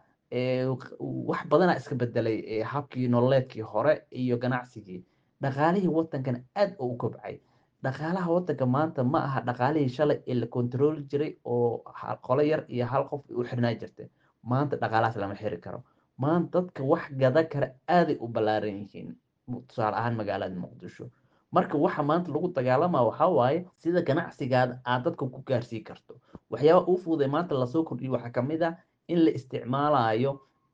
[SPEAKER 8] wax badanaa iska bedelay habkii nololeedkii hore iyo ganacsigii dhaqaalihii wadankana aad oo u kobcay dhaqaalaha wadanka maanta ma aha dhaqaalihii shalay ee la kontrooli jiray oo qolo yar iyo hal qof u xirnaa jirtay maanta dhaqaalahaas lama xiri karo maanta dadka wax gada kara aaday u ballaaran yihiin tusaale ahaan magaalada muqdisho marka waxa maanta lagu dagaalama waxaa waaye sida ganacsigaada aad dadka ku gaarsii karto waxyaaba uu fuuday maanta lasoo kordhiyo waxaa kamid ah in la isticmaalayo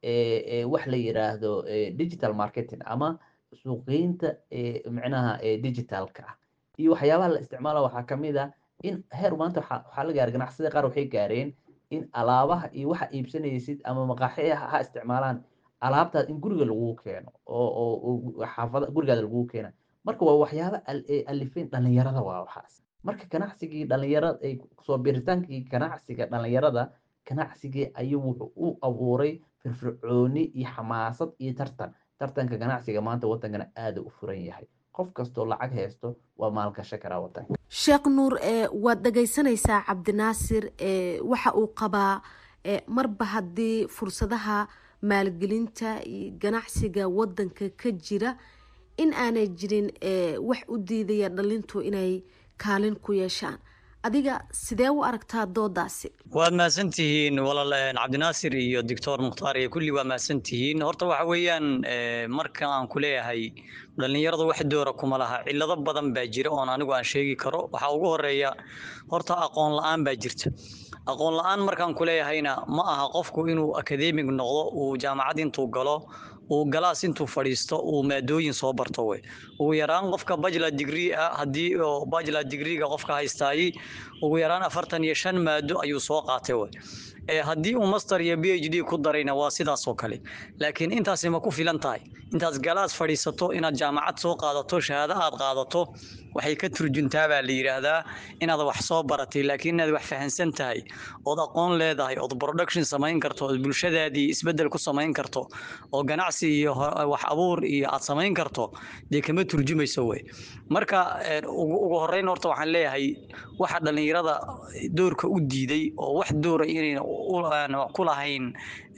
[SPEAKER 8] wax la yiraahdo digital marketing ama suuqgeynta micnaha digitalka ah iyo waxyaabaha la isticmaala waxaa kamid ah in heer maanta waxaa la gaara ganacsiyada qaar waxay gaareen in alaabaha iyo waxa iibsanaysid ama maqaaxi ha isticmaalaan alaabtaad in guriga lagu keeno oo xaafada gurigaada lagu keena marka waa waxyaaba alifeen dhalinyarada waa waxaas marka ganacsigii dhalinyarada ay soo biritaankii ganacsiga dhalinyarada ganacsigii ayuu wuxuu u abuuray firfircooni iyo xamaasad iyo tartan tartanka ganacsiga maanta wadankana aada u furan yahay qof kastoo lacag haysto waa maalgasho karaa wadanka
[SPEAKER 7] sheekh nuur waad dhegeysanaysaa cabdinaasir waxa uu qabaa marba haddii fursadaha maalgelinta iyo ganacsiga wadanka ka jira in aanay jirin wax u diidaya dhalintu inay kaalin ku yeeshaan adiga sidee u aragtaa doodaasi
[SPEAKER 4] waad mahadsantihiin walaal cabdinaasir iyo doctor mukhtaar iyo kulli waa mahadsantihiin horta waxa weeyaan marka aan ku leeyahay dhallinyarada wax doora kuma laha cillado badan baa jira oon anigu aan sheegi karo waxaa ugu horeeya horta aqoon la-aan baa jirta aqoon la-aan markaan ku leeyahayna ma aha qofku inuu akademig noqdo uu jaamacad intuu galo uu galaas intuu fadhiisto uu maadooyin soo barto wey ugu yaraan qofka bachelor degree ah haddii oo bachelor degreega qofka haystaayey ugu yaraan afartan iyo shan maado ayuu soo qaatay wey haddii uu master iyo b h d ku darayna waa sidaas oo kale laakiin intaasi ma ku filan tahay intaad galaas fadhiisato inaad jaamacad soo qaadato shahaado aad qaadato waxay ka turjuntaa baa la yidhaahdaa inaad wax soo baratay laakiin inaad wax fahansan tahay ood aqoon leedahay ood production samayn karto ood bulshadaadii isbeddel ku samayn karto oo ganacsi iyo wax abuur iyo aad samayn karto dee kama turjumayso wey marka ugu horreyn horta waxaan leeyahay waxa dhallinyarada doorka u diiday oo wax doora inayna ku lahayn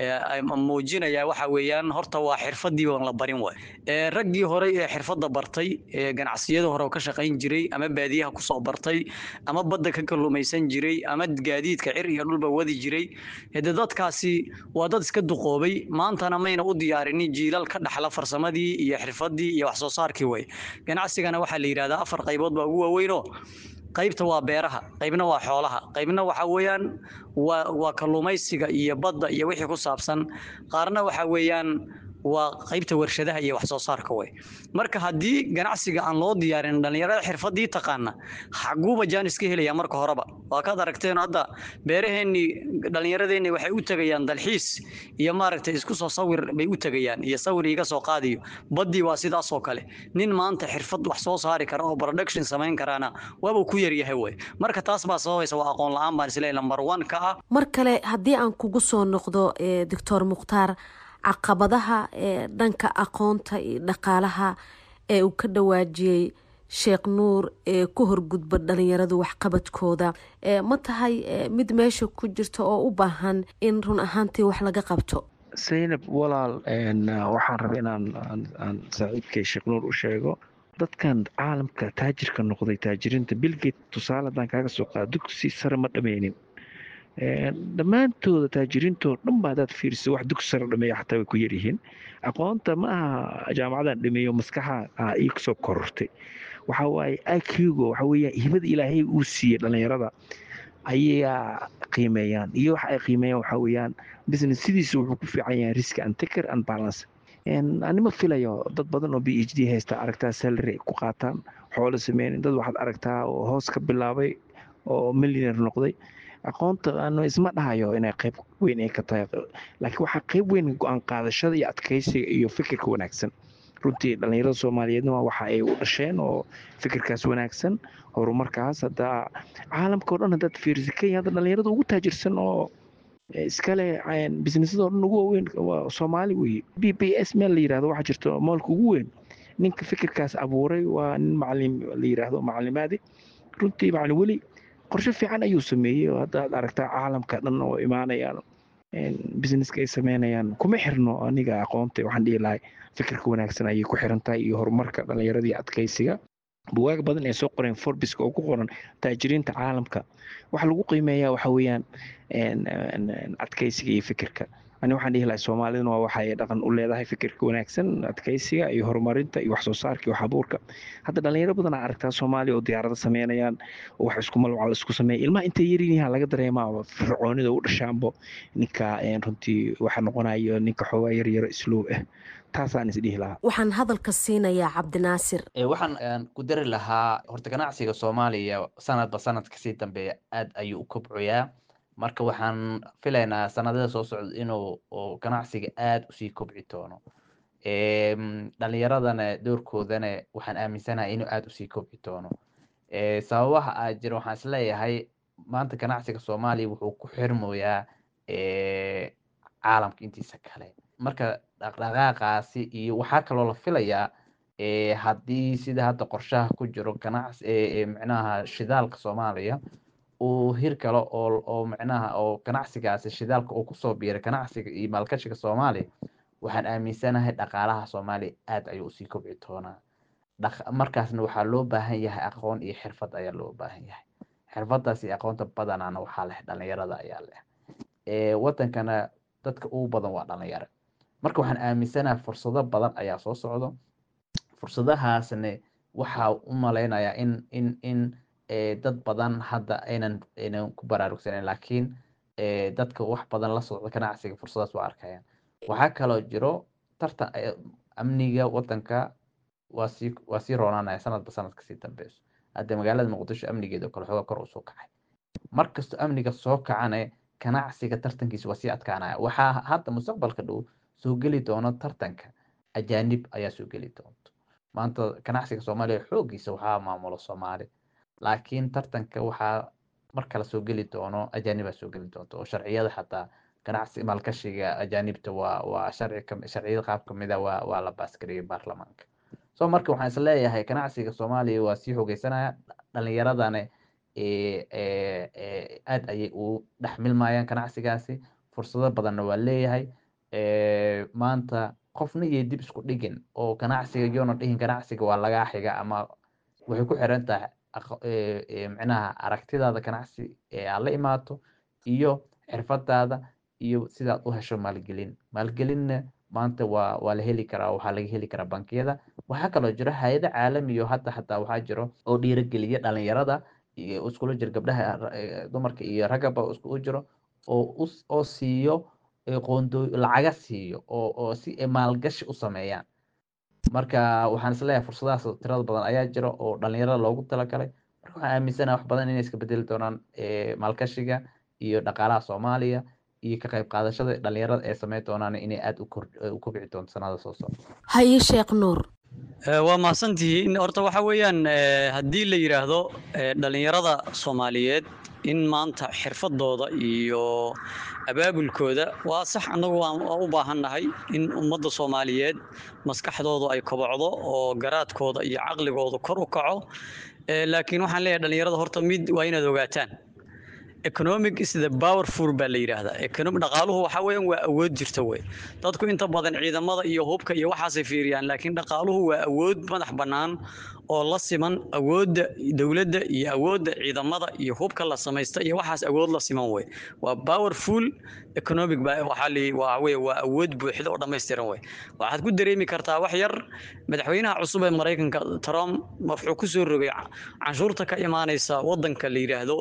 [SPEAKER 4] muujinaya waxa weeyaan horta waa xirfadii oon la barin waay raggii hore ee xirfadda bartay ee ganacsiyada hore oo ka shaqayn jiray ama baadiyaha kusoo bartay ama badda ka kalluumaysan jiray ama gaadiidka cir iyo dhulba wadi jiray hade dadkaasi waa dad iska duqoobay maantana mayna u diyaarinin jiilal ka dhaxla farsamadii iyo xirfadii iyo wax soo saarkii way ganacsigana waxaa la yidhahdaa afar qaybood baa ugu waaweynoo qaybta waa beeraha qaybna waa xoolaha qaybna waxa weeyaan waa waa kalluumaysiga iyo badda iyo wixii ku saabsan qaarna waxa weeyaan waa qaybta warshadaha iyo wax soo saarka way marka haddii ganacsiga aan loo diyaarin dhallinyarada xirfadii taqaana xaguuba jaanis ka helaya marka horeba waa kaad aragteen hadda beeraheennii dhallinyaradeenni waxay u tegayaan dalxiis iyo maaragtay isku soo sawir bay u tegayaan iyo sawir iga soo qaadiyo baddii waa sidaas oo kale nin maanta xirfad wax soo saari kara oo production samayn karaana waaba ku yaryahay wey marka taas baa sababaysa waa aqoon la-aan baan isleeyahay number one ka ah
[SPEAKER 7] mar kale haddii aan kugu soo noqdo doctor mukhtaar caqabadaha ee dhanka aqoonta iyo dhaqaalaha ee uu ka dhawaajiyey sheekh nuur ee ku horgudba dhalinyaradu waxqabadkooda ma tahay mid meesha ku jirta oo u baahan in run ahaantii wax laga qabto
[SPEAKER 9] saynab walaal waxaan rabay inaan aan saaxiibkay sheekh nuur u sheego dadkan caalamka taajirka noqday taajiriinta bilgate tusaale haddaan kaaga soo qaado dugsi sare ma dhameynin dhammaantooda taajiriintoo dhan ba hadaad fiiriso wax dugsi sare dhameeya xataa way ku yaryihiin aqoonta ma aha jaamacadan dhameeyo maskaxa ii kusoo korortay waxa waaye iqgo waxa weeyaan hibada ilaahay uu siiyey dhallinyarada ayaa qiimeeyaan iyo waxa ay qiimeeyaan waxa weeyaan business sidiisa wuxuu ku fiican yahay risk and taker and balance anima filayo dad badan oo b h d haysta aragtaa salary ay ku qaataan xoolo sameynin dad waxaad aragtaa oo hoos ka bilaabay oo millionaire noqday aqoonta aan isma dhahayo inay qayb weyn ay ka tahay laakiin waxaa qayb weyn go-aan qaadashada iyo adkeysiga iyo fikirka wanaagsan runtii dhallinyarada soomaaliyeedna waxa ay u dhasheen oo fikirkaas wanaagsan horumarkaas hadda caalamka o dhan haddaad fiirisa kenya hadda dhallinyarada ugu taajirsan oo iskale businessadoo dhan ugu waaweyn waa soomaali weeye b b s meel la yirahdo waxaa jirta moolka ugu weyn ninka fikirkaas abuuray waa nin macalim la yiraahdo macalimaadi runtii macalin weli qorshe fiican ayuu sameeyey oo hadda aad aragtaa caalamka dhan oo imaanayaan businesska ay sameynayaan kuma xirno aniga aqoonta waxaan dhihi lahay fikirka wanaagsan ayay ku xiran tahay iyo horumarka dhallinyaradii adkeysiga buwaag badan ee soo qoreen forbiska oo ku qoran taajiriinta caalamka waxa lagu qiimeeyaa waxa weeyaan adkeysiga iyo fikirka ani waxaan dhihi lahay soomaaliduna waa waxa ay dhaqan u leedahay fikirka wanaagsan adkeysiga iyo horumarinta iyo wax soo saarka iyo wax abuurka hadda dhalinyaro badan aa aragtaa soomaaliya oo diyaarado sameynayaan oo wax isku malwacal isku sameeya ilmaha intay yarinyaha laga dareemaa fircoonida u dhashaanbo ninka runtii waxa noqonayo ninka xoogaa yaryaro isluub ah taasaan isdhihi lahaa
[SPEAKER 7] waxaan hadalka siinayaa cabdinaasir
[SPEAKER 8] waxaan ku dari lahaa horta ganacsiga soomaaliya sanadba sanad kasii dambeeya aad ayuu u kobcoyaa marka waxaan filaynaa sanadada soo socda inuu ganacsiga aad usii kobci doono dhalinyaradana doorkoodana waxaan aaminsanahay inuu aad usii kobci doono sababaha aa jira waxaan isleeyahay maanta ganacsiga soomaaliya wuxuu ku xirmoyaa caalamka intiisa kale marka dhaqdhaqaaqaasi iyo waxaa kaloo la filayaa haddii sida hadda qorshaha ku jiro ganacsi micnaha shidaalka soomaaliya uu hir kale oo oo micnaha oo ganacsigaasi shidaalka uu kusoo biiray ganacsiga iyo maalgashiga soomaaliya waxaan aaminsanahay dhaqaalaha soomaaliya aad ayuu usii kobci doonaa markaasna waxaa loo baahan yahay aqoon iyo xirfad ayaa loo baahan yahay xirfadaas iyo aqoonta badanaana waxaa leh dhalinyarada ayaa leh wadankana dadka ugu badan waa dhalinyaro marka waxaan aaminsanaha fursado badan ayaa soo socdo fursadahaasne waxaa u malaynayaa in in in dad badan hadda aynan aynan ku baraarugsaneyn laakiin dadka wax badan la socda ganacsiga fursadaas waa arkayaan waxaa kaloo jiro tartan amniga wadanka waa sii waa sii roonaanaya sanadba sanadka sii dambeyso hadda magaalada muqdisho amnigeeda kale xooga kor usoo kacay markastoo amniga soo kacane ganacsiga tartankiisa waa sii adkaanaya waxaa hadda mustaqbalka dhow soo geli doono tartanka ajaanib ayaa soo geli doonto maanta ganacsiga soomaaliya xoogiisa waxaa maamulo soomaali laakiin tartanka waxaa mar kale soo geli doono ajaanibaa soo geli doonto oo sharciyada xataa ganacsi maalgashiga ajaanibta waa waa sharci sharciyada qaab kamida waa waa la baasgariyay baarlamaanka so marka waxaan is leeyahay ganacsiga soomaaliya waa sii xoogeysanaya dhalinyaradana aad ayay u dhex milmayaan ganacsigaasi fursado badanna waa leeyahay maanta qofna iyo dib isku dhigin oo ganacsiga yoona dhihin ganacsiga waa lagaa xiga ama waxay ku xiran tahay micnaha aragtidaada ganacsi ee aad la imaato iyo xirfadaada iyo sidaad u hesho maalgelin maalgelinna maanta waa waa la heli karaa waxaa laga heli karaa bankiyada waxaa kaloo jiro hay-ado caalamiyo hadda xataa waxaa jiro oo dhiirageliya dhalinyarada iyo iskula jiro gabdhaha dumarka iyo raggaba iskugu jiro oo oo siiyo qoondoo lacaga siiyo oo oo si ay maalgashi u sameeyaan marka waxaan isleeyahay fursadahaas tirada badan ayaa jira oo dhalinyarada loogu talagalay marka waxaan aaminsanaha wax badan inay iska bedeli doonaan maalgashiga iyo dhaqaalaha soomaaliya iyo ka qayb qaadashada dhalinyarada ee sameyn doonaan inay aada u kobci doonto sanada soo socda
[SPEAKER 7] haye sheekh nuur
[SPEAKER 4] waa mahadsantihiin horta waxa weeyaan haddii la yidhaahdo dhalinyarada soomaaliyeed in maanta xirfadooda iyo abaabulkooda waa sax annagu waan u baahannahay in ummadda soomaaliyeed maskaxdoodu ay kobocdo oo garaadkooda iyo caqligooda kor u kaco laakiin waxaan leeyahay dhalinyarada horta mid waa inaad ogaataan economic is the powerful baa la yidhaahdaa economic dhaqaaluhu waxa weeyaan waa awood jirta wey dadku inta badan ciidamada iyo hubka iyo waxaasay fiiriyaan laakiin dhaqaaluhu waa awood madax bannaan oo la siman awoodda dowladda iyo awoodda ciidamada iyo hubka la samaysta iyo waxaas awood la siman wey waa powerful economic waxaa li waa wey waa awood buuxda oo dhammaystiran wey waxaad ku dareemi kartaa wax yar madaxweynaha cusub ee maraykanka trump wuxuu ku soo rogay canshuurta ka imaanaysa wadanka la yidhaahdo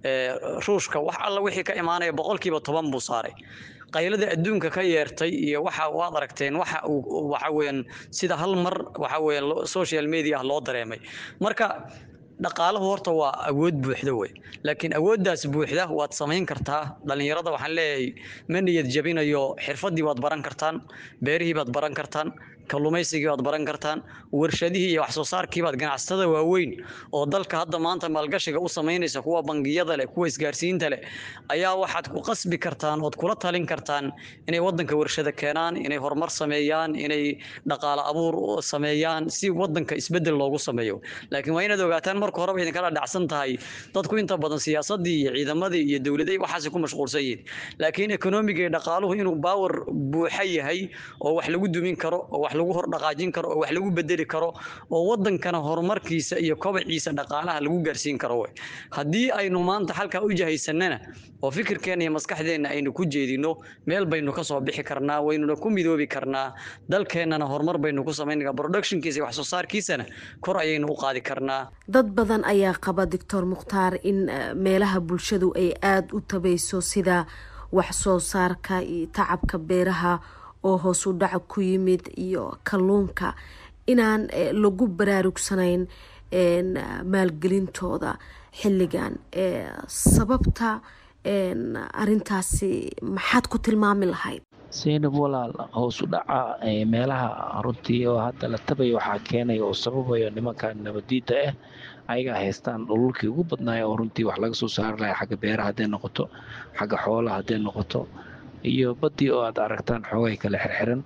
[SPEAKER 4] ruushka wax alla wixii ka imaanaya boqolkiiba toban buu saaray qaylada adduunka ka yeertay iyo waxa waad aragteen waxa uu waxa weeyaan sida hal mar waxa weeyaan social media loo dareemay marka dhaqaalahu horta waa awood buuxda wey laakiin awooddaas buuxda waad samayn kartaa dhalinyarada waxaan leeyahay ma niyad jabinayo xirfadii baad baran kartaan beerihii baad baran kartaan kalluumaysigii baad baran kartaan warshadihii iyo wax soo saarkii baad ganacsatada waaweyn oo dalka hadda maanta maalgashiga u samaynaysa kuwa bangiyada leh kuwa isgaarsiinta leh ayaa waxaad ku qasbi kartaan ood kula talin kartaan inay wadanka warshada keenaan inay horumar sameeyaan inay dhaqaale abuur sameeyaan si wadanka isbedel loogu sameeyo laakiin waa inaad ogaataan marka horeba idinkala dhacsan tahay dadku inta badan siyaasadii iyo ciidamadii iyo dowladii waxaasay ku mashquulsan yihiin laakiin ekonomiga iyo dhaqaaluhu inuu baawar buuxa yahay oo wax lagu dumin karo oo wax lagu hor dhaqaajin karo oo wax lagu bedeli karo oo wadankana horumarkiisa iyo kobaciisa dhaqaalaha lagu gaarsiin karo wey haddii aynu maanta halkaa u jahaysanana oo fikirkeena iyo maskaxdeenna aynu ku jeedino meel baynu ka soo bixi karnaa waynuna ku midoobi karnaa dalkeennana horumar baynu ku samayn productionkiisa iyo wax soo saarkiisana kor ayaynu u qaadi karnaa
[SPEAKER 7] dad badan ayaa qaba doctor mukhtaar in meelaha bulshadu ay aada u tabayso sida wax soo saarka iyo tacabka beeraha oo hoos u dhaca ku yimid iyo kalluunka inaan lagu baraarugsanayn maalgelintooda xilligan sababta arintaasi maxaad ku tilmaami lahayd
[SPEAKER 9] saynab walaal hoos u dhaca meelaha runtii oo hadda la tabaya waxaa keenaya oo sababayo nimankan nabadiida ah ayagaa haystaan dhululkii ugu badnaaya oo runtii wax laga soo saari lahay xagga beeraha hadday noqoto xagga xoolaha hadday noqoto iyo baddii oo aad aragtaan xoogay kale xirxiran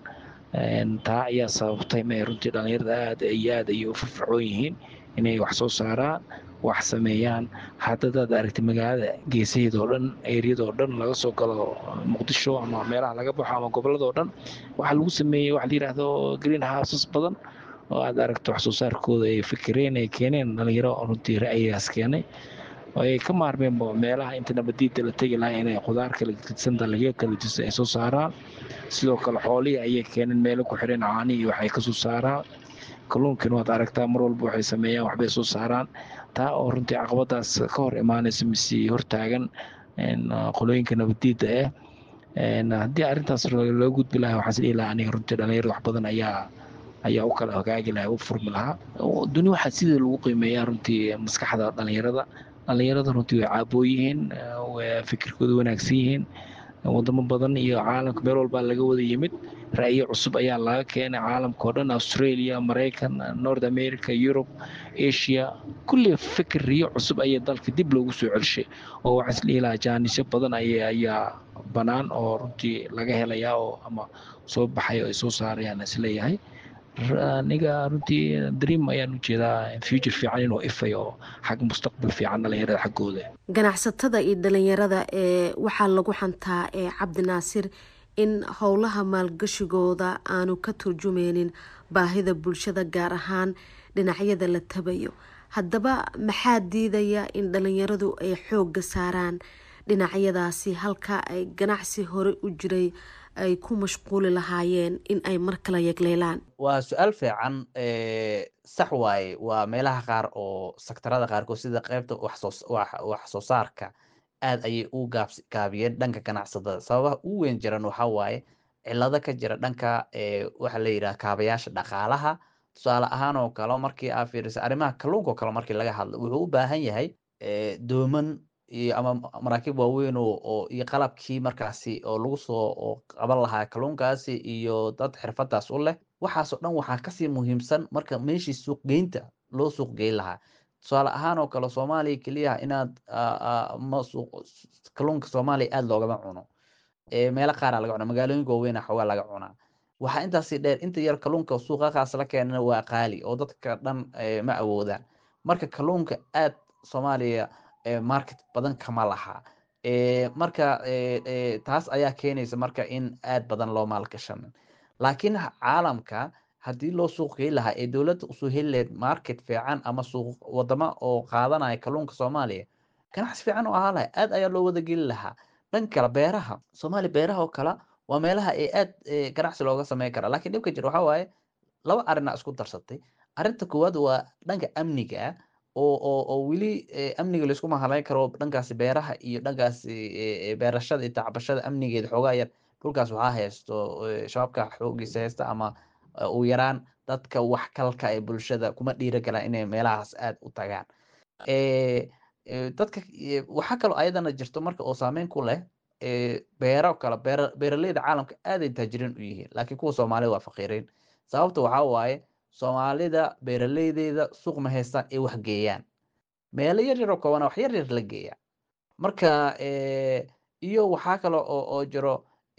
[SPEAKER 9] taa ayaa sababtay ma runtii dhallinyarada aad iyo aad ayay u firfircoon yihiin inay wax soo saaraan wax sameeyaan haddadaad aragtay magaalada geesaheeda oo dhan eeriyadoo dhan laga soo galo muqdisho ama meelaha laga baxo ama gobolladoo dhan waxaa lagu sameeyey waxa la yidhaahdo green houses badan oo aad aragto wax soo saarkooda ay fikireen ay keeneen dhalinyaro runtii ra'yigaas keenay oo ay ka maarmeenba meelaha inta nabadiida la tegi lahaa inay khudaar kala gedsan dalagyo kala jisa ay soo saaraan sidoo kale xoolihii ayay keeneen meelo ku xidhan caanihii waxay kasoo saaraan kalluunkiina waad aragtaa mar walba waxay sameeyaan waxbay soo saaraan taa oo runtii caqabadaas ka hor imaanaysa mise hortaagan qolooyinka nabadiida ah haddii arrintaas loo gudbi lahaa waxaan is dhihi lahaa aniga runtii dhalinyarada wax badan ayaa ayaa u kala hagaagi lahaa u furmi lahaa duni waxaa sidii lagu qiimeeyaa runtii maskaxda dhalinyarada dhalinyarada runtii way caaboo yihiin way fikirkooda wanaagsan yihiin wadamo badan iyo caalamka meel walbaa laga wada yimid ra'yo cusub ayaa laga keenay caalamka oo dhan australia maraykan north america yurub asia kulli fikir riyo cusub ayaa dalka dib loogu soo celshay oo waxaan is dhihi lahaa jaanisyo badan ayaa bannaan oo runtii laga helayaa oo ama soo baxay oo ay soo saarayaan isleeyahay aniga runtii dream ayaan u jeedaa future fiican inuu ifay oo xag mustaqbal fiican dhalinyarada xaggooda
[SPEAKER 7] ganacsatada iyo dhalinyarada ee waxaa lagu xantaa ee cabdinaasir in howlaha maalgashigooda aanu ka turjumeynin baahida bulshada gaar ahaan dhinacyada la tabayo haddaba maxaa diidaya in dhalinyaradu ay xoogga saaraan dhinacyadaasi halka ay ganacsi hore u jiray ay ku mashquuli lahaayeen in ay mar kala yegleelaan
[SPEAKER 8] waa su-aal fiican sax waaye waa meelaha qaar oo sektarada qaarkood sida qeybta wax soo saarka aad ayay u gaabiyeen dhanka ganacsatada sababaha u weyn jiran waxaa waaye cilado ka jira dhanka waxa la yidhaha kaabayaasha dhaqaalaha tusaale ahaan oo kale markii aa fiirisa arrimaha kalluunka oo kale markii laga hadlo wuxuu u baahan yahay dooman iyo ama maraakiib waaweyn oo iyo qalabkii markaasi oo lagu soo qaban lahaa kalluunkaasi iyo dad xirfadaas u leh waxaasoo dhan waxaa kasii muhiimsan marka meeshii suuqgeynta loo suuq geyn lahaa tusaale ahaan oo kale soomaaliya keliya inaad kalluunka soomaaliya aada loogama cuno meelo qaara laga cuna magaalooyinka waaweyna xoogaa laga cunaa waxaa intaasi dheer inta yar kalluunka suuqaqaas la keenana waa qaali oo dadka dhan ma awoodaan marka kalluunka aad soomaaliya market badan kama laha marka taas ayaa keenaysa marka in aad badan loo maalgashanin laakiin caalamka haddii loo suuq geyn lahaa ee dowladda usoo heli lahayd market fiican ama suuq wadamo oo qaadanaya kalluunka soomaaliya ganacsi fiican oo ahaa lahay aad ayaa loo wada geli lahaa dhan kale beeraha soomaaliya beeraha oo kale waa meelaha ee aad ganacsi looga sameyn kara laakiin dhibka jira waxaa waaye laba arina isku darsatay arrinta koowaad waa dhanka amniga oo oo oo weli amniga laysku mahalayn karo dhankaasi beeraha iyo dhankaasi beerashada iyo tacbashada amnigeeda xoogaa yar dhulkaas waxaa haysto shabaabka xoogiisa haysta ama u yaraan dadka waxkalka ee bulshada kuma dhiira galaan inay meelahaas aad u tagaan dadka waxaa kaloo ayadana jirto marka oo saameyn ku leh beero kale beera beeraleyda caalamka aaday taajiriin u yihiin laakiin kuwa soomaalida waa faqiiriin sababta waxaa waaye soomaalida beeraleydeeda suuq ma haystaan ay wax geeyaan meelo yar yar oo koobana wax yar yar la geeya marka iyo waxaa kale oo oo jiro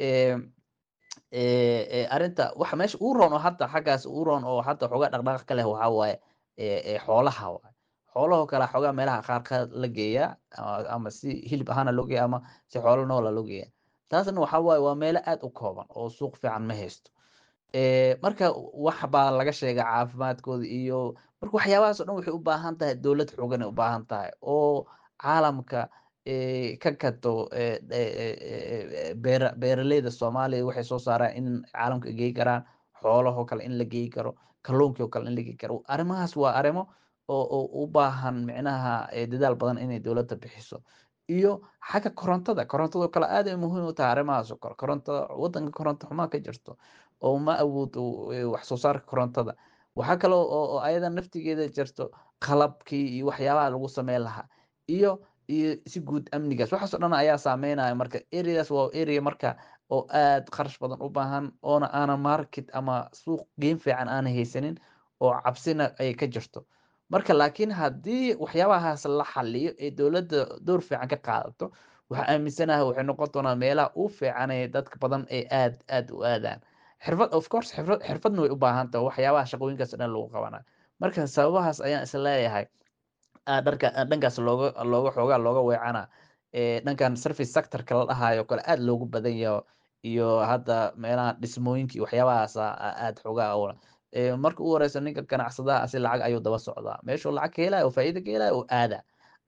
[SPEAKER 8] arrinta waxa meesha uu roon oo hadda xaggaas uu roon oo hadda xoogaa dhaqdhaqaaq ka leh waxaa waaye xoolaha waaye xoolahoo kale xoogaa meelaha qaar la geeyaa ama si hilib ahaana loo geeya ama si xoolo noola loo geeya taasna waxaa waaye waa meelo aad u kooban oo suuq fiican ma haysto marka wax baa laga sheega caafimaadkooda iyo marka waxyaabahaas o dhan waxay u baahan tahay dowlad xoogan ay u baahan tahay oo caalamka ka gato beera beeraleyda soomaaliya waxay soo saaraan in caalamka geey karaan xoolahoo kale in la geey karo kalluunkii oo kale in la geey karo arrimahaas waa arrimo oo oo u baahan micnaha dadaal badan inay dowladda bixiso iyo xagga korontada korontada oo kale aad ay muhiim u tahay arrimahaas oo kale korontada waddanka koronto xumaa ka jirto oo ma awoodo wax soo saarka korontada waxaa kale oo ayada naftigeeda jirto qalabkii iyo waxyaabaha lagu sameyn lahaa iyo iyo si guud amnigaas waxaas oo dhan ayaa saameynaya marka areas waa area marka oo aad kharash badan u baahan oona aanan market ama suuq geyn fiican aanan haysanin oo cabsina ay ka jirto marka laakiin haddii waxyaabahaas la xaliyo ee dowladda door fiican ka qaadato waxaa aaminsanaha waxay noqon doonaa meelaha u fiican ee dadka badan ee aad aad u aadaan xirfad of course xirfad xirfadna way u baahan tahay waxyaabaha shaqooyinkaas dhan lagu qabanayo marka sababahaas ayaan is leeyahay dharka dhankaas looga looga xoogaa looga weecana dhankan service sectorka la dhahayo kale aad loogu badan yaho iyo hadda meelaha dhismooyinka iyo waxyaabahaas aad xoogaa awla marka u horeysa ninka ganacsadaha asi lacag ayuu daba socdaa meeshuu lacag ka helaya oo faa'iida ka helaya oo aada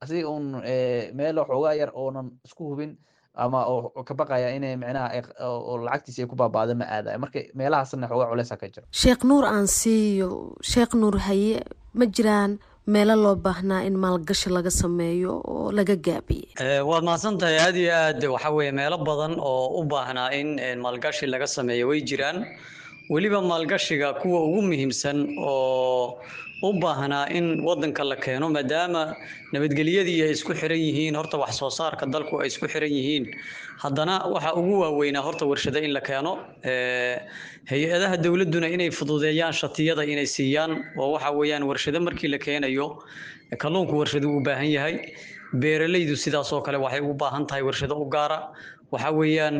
[SPEAKER 8] asiga un meel xoogaa yar oonan isku hubin ama oo ka baqaya inay micnaha oo lacagtiisa ay ku baaba'do ma aadayo marka meelahaasna xoogaa culeysa ka jiro
[SPEAKER 7] sheekh nuur aan siiyo sheekh nuur haye ma jiraan meelo loo baahnaa in maalgashi laga sameeyo oo laga gaabiyey
[SPEAKER 4] waad mahadsan tahay aad iyo aad waxa weeye meelo badan oo u baahnaa in maalgashi laga sameeyo way jiraan weliba maalgashiga kuwa ugu muhiimsan oo u baahnaa in wadanka la keeno maadaama nabadgelyadii ay isku xiran yihiin horta wax soo saarka dalku ay isku xiran yihiin haddana waxa ugu waaweynaa horta warshado in la keeno hay-adaha dowladduna inay fududeeyaan shatiyada inay siiyaan oo waxa weeyaan warshado markii la keenayo kalluunku warshado u baahan yahay beeralaydu sidaas oo kale waxay u baahan tahay warshado u gaara waxa weeyaan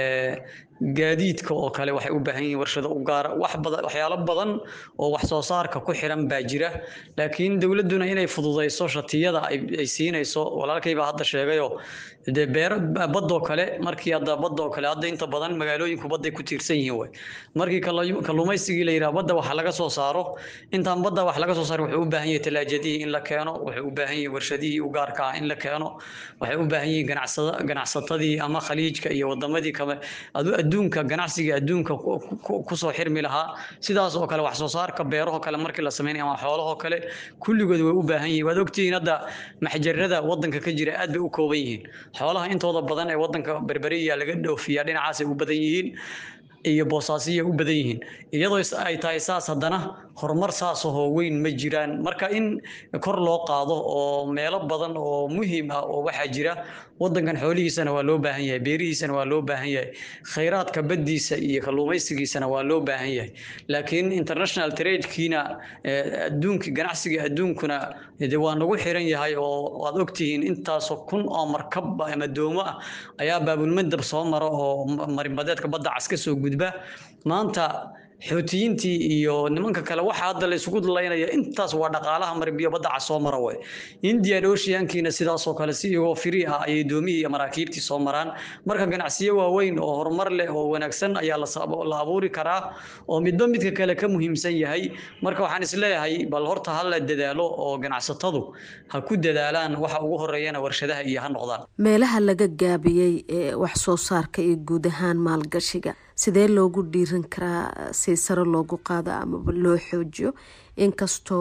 [SPEAKER 4] gaadiidka oo kale waxay u baahan yihiin warshado u gaara wax badan waxyaalo badan oo wax soo saarka ku xiran baa jira laakiin dowladduna inay fududeyso shatiyada ay siinayso walaalkay baa hadda sheegayo dee beero badoo kale markii hadda badoo kale hadda inta badan magaalooyinku badday ku tiirsan yihiin way markii kalluumaysigii la yidhaha badda wax laga soo saaro intaan badda wax laga soo saaro wuxuu u baahan yahay talaajadihii in la keeno wuxuu u baahan yahay warshadihii u gaarka ah in la keeno waxay u baahan yihiin ganacsada ganacsatadii ama khaliijka iyo wadamadii kale adduunka ganacsiga adduunka kusoo xirmi lahaa sidaas oo kale wax soo saarka beeraho kale markii la sameynaya ama xoolahoo kale kulligood way u baahan yihiin waad ogtihiin hadda maxjarada wadanka ka jira aad bay u kooban yihiin xoolaha intooda badan ee wadanka berberiya laga dhoofiyaa dhinacaasay u badan yihiin iyo boosaasiya u badan yihiin iyadoo ay tahay saas haddana horumar saasahoo weyn ma jiraan marka in kor loo qaado oo meelo badan oo muhiim ah oo waxaa jira wadankan xoolihiisana waa loo baahan yahay beerihiisana waa loo baahan yahay khayraadka baddiisa iyo kalluumaysigiisana waa loo baahan yahay laakiin international tradekiina adduunka ganacsiga adduunkuna de waa nagu xiran yahay oo waad ogtihiin intaasoo kun oo markab ama doomo ah ayaa baabulmadab soo mara oo marinbadeedka badda cas ka soo gudba maanta xoutiyiintii iyo nimanka kale waxa hadda la isugu dalaynaya intaas waa dhaqaalaha marbiyo badda cas soo mara way indian oceankiina sidaasoo kale si iyagoo firi ah ayay doomihii iyo maraakiibtii soo maraan marka ganacsiyo waaweyn oo horumar leh oo wanaagsan ayaa la abuuri karaa oo midba midka kale ka muhiimsan yahay marka waxaan isleeyahay bal horta ha la dadaalo oo ganacsatadu ha ku dadaalaan waxa ugu horeeyana warshadaha iyo ha noqdaan
[SPEAKER 7] meelaha laga gaabiyey ee wax soo saarka iyo guud ahaan maalgashiga sidee loogu dhiiran karaa si sare loogu qaado amaba loo xoojiyo inkastoo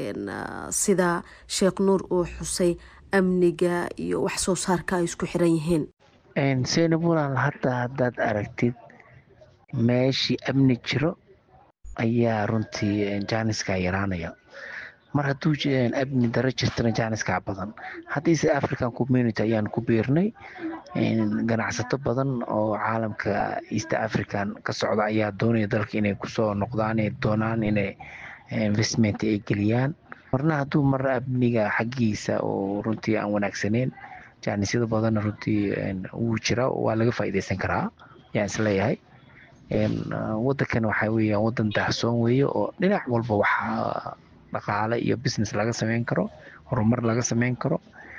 [SPEAKER 7] sida sheekh nuur uu xusay amniga iyo wax soo saarka ay isku xiran yihiin
[SPEAKER 9] seynabulaal hadda haddaad aragtid meeshii amni jiro ayaa runtii jaaniska yaraanaya mar hadduu amni daro jirtana jaaniska badan haddiise african community ayaan ku biirnay ganacsato badan oo caalamka east african ka socda ayaa doonaya dalka inay kusoo noqdaan ay doonaan inay investment ay geliyaan marna hadduu mar amniga xaggiisa oo runtii aan wanaagsaneyn jaanisyada badanna runtii wuu jira waa laga faa'iideysan karaa yaan isleeyahay wadankan waxaa weeyaan wadan daahsoon weeye oo dhinac walba waxaa dhaqaale iyo business laga sameyn karo horumar laga sameyn karo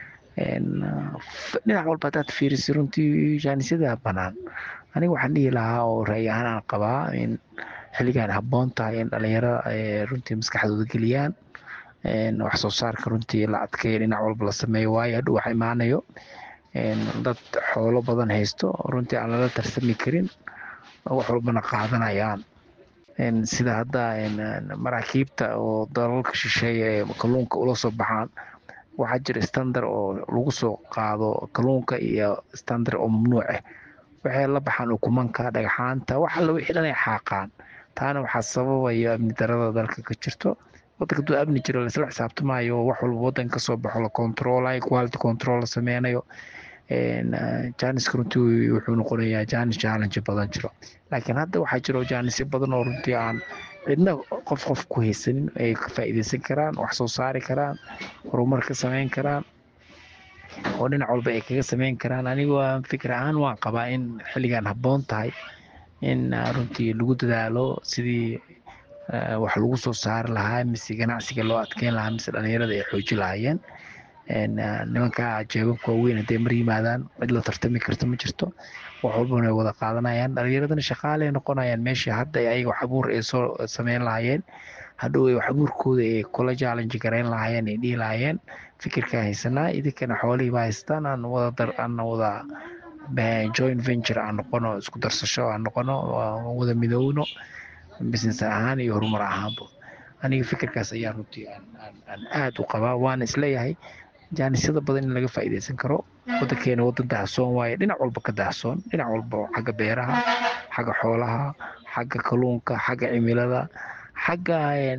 [SPEAKER 9] dhinac walba haddaad fiirisi runtii jaanisyada banaan aniga waxaan dhihi lahaa oo ra'yi ahaan aan qabaa in xilligan habboon tahay in dhalinyaro runtii maskaxdooda geliyaan wax soo saarka runtii la adkeeyo dhinac walba la sameeyo waayo hadhow waxa imaanayo dad xoolo badan haysto runtii aan lala tarsami karin wax walbana qaadanayaan sida hadda maraakiibta oo dalalka shisheeye ee kalluunka ula soo baxaan waxaa jira standard oo lagu soo qaado kalluunka iyo standard oo mamnuuc ah waxay la baxaan ukumanka dhagxaanta wax alla wixii dhan ay xaaqaan taana waxaa sababaya amni darada dalka ka jirto wadanka hadduu amni jiro laisla xisaabtamaayo wax walba wadanka kasoo baxo la controlayo quality control la sameynayo janiska runtii wuxuu noqonayaa janis challenge badan jiro laakiin hadda waxaa jiro janisyo badan oo runtii aan cidna qof qof ku haysanin ay ka faa'iideysan karaan wax soo saari karaan horumar ka sameyn karaan oo dhinac walba ay kaga sameyn karaan anigu fikir ahaan waan qabaa in xilligan habboon tahay in runtii lagu dadaalo sidii wax lagu soo saari lahaa mise ganacsiga loo adkeyn lahaa mise dhalinyarada ay xooji lahaayeen nimanka jeebabka waaweyn hadday mar yimaadaan cid la tartami karta ma jirto wax walbana way wada qaadanayaan dhalinyaradana shaqaaley noqonayaan meeshii hadda ayaga wax abuur ay soo sameyn lahaayeen hadhow ay wax abuurkooda ay kula challenge garayn lahaayeen ay dhihi lahaayeen fikirkaa haysanaa idinkana xoolihii baa haystaan aan wada dar aan wada joint venture aan noqono isku darsasho aan noqono wada midoowno business ahaan iyo horumar ahaanba aniga fikirkaas ayaa runtii aan aad u qabaa waana isleeyahay jaanisyada badan in laga faa'iidaysan karo wadankeena wadan daahsoon waaye dhinac walba ka daahsoon dhinac walba xagga beeraha xagga xoolaha xagga kalluunka xagga cimilada xagga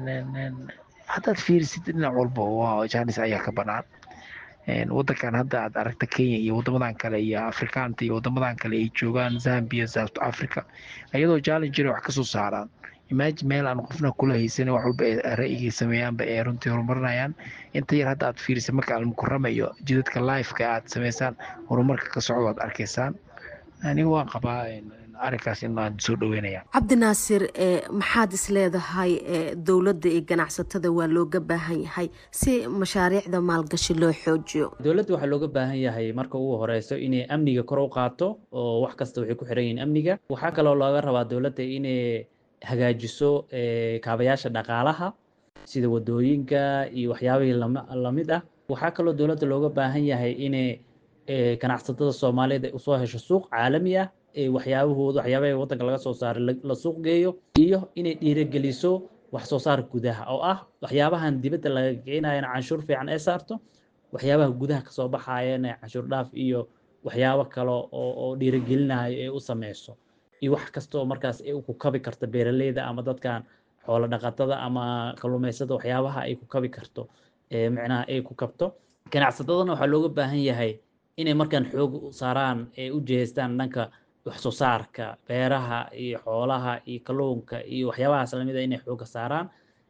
[SPEAKER 9] haddaad fiirisid dhinac walba jaanis ayaa ka banaan wadankan hadda aad aragta kenya iyo wadamadan kale iyo afrikaanta iyo wadamadan kale ay joogaan zambia south africa iyadoo challengena wax kasoo saaraan imagine meel aan qofna kula haysanin wax walba ee ra'yigay sameeyaanba ee runtii horumarinayaan inta yar hadda aad fiirisa marka almukurama iyo jidadka lifeka aad sameysaan horumarka ka socdo aad arkaysaan aniga waan qabaa arrinkaas in aan soo dhaweynaya
[SPEAKER 7] cabdinaasir maxaad isleedahay dowladda iyo ganacsatada waa looga baahan yahay si mashaariicda maalgashi loo xoojiyo
[SPEAKER 10] dowladda waxaa looga baahan yahay marka ugu horeyso inay amniga kor u qaato oo wax kasta waxay ku xiran yihiin amniga waxaa kaloo looga rabaa dowladda inay hagaajiso kaabayaasha dhaqaalaha sida wadooyinka iyo waxyaabihii lamid ah waxaa kaloo dowladda looga baahan yahay inay ganacsatada soomaaliyeed ay usoo hesho suuq caalami ah waxyaabahooda waxyaabaha waddanka laga soo saaray la suuq geeyo iyo inay dhiirigeliso wax soo saar gudaha oo ah waxyaabahan dibadda laga keenayana canshuur fiican ee saarto waxyaabaha gudaha kasoo baxayana canshuur dhaaf iyo waxyaabo kale oo oo dhiirigelinayo ee u sameyso iyo wax kastoo markaas ay ku kabi karto beeraleyda ama dadkan xoolo dhaqatada ama kalluumaysada waxyaabaha ay ku kabi karto micnaha ay ku kabto ganacsatadana waxaa looga baahan yahay inay markaan xoog saaraan ee u jeestaan dhanka wax soo saarka beeraha iyo xoolaha iyo kalluunka iyo waxyaabahaas lamida inay xooga saaraan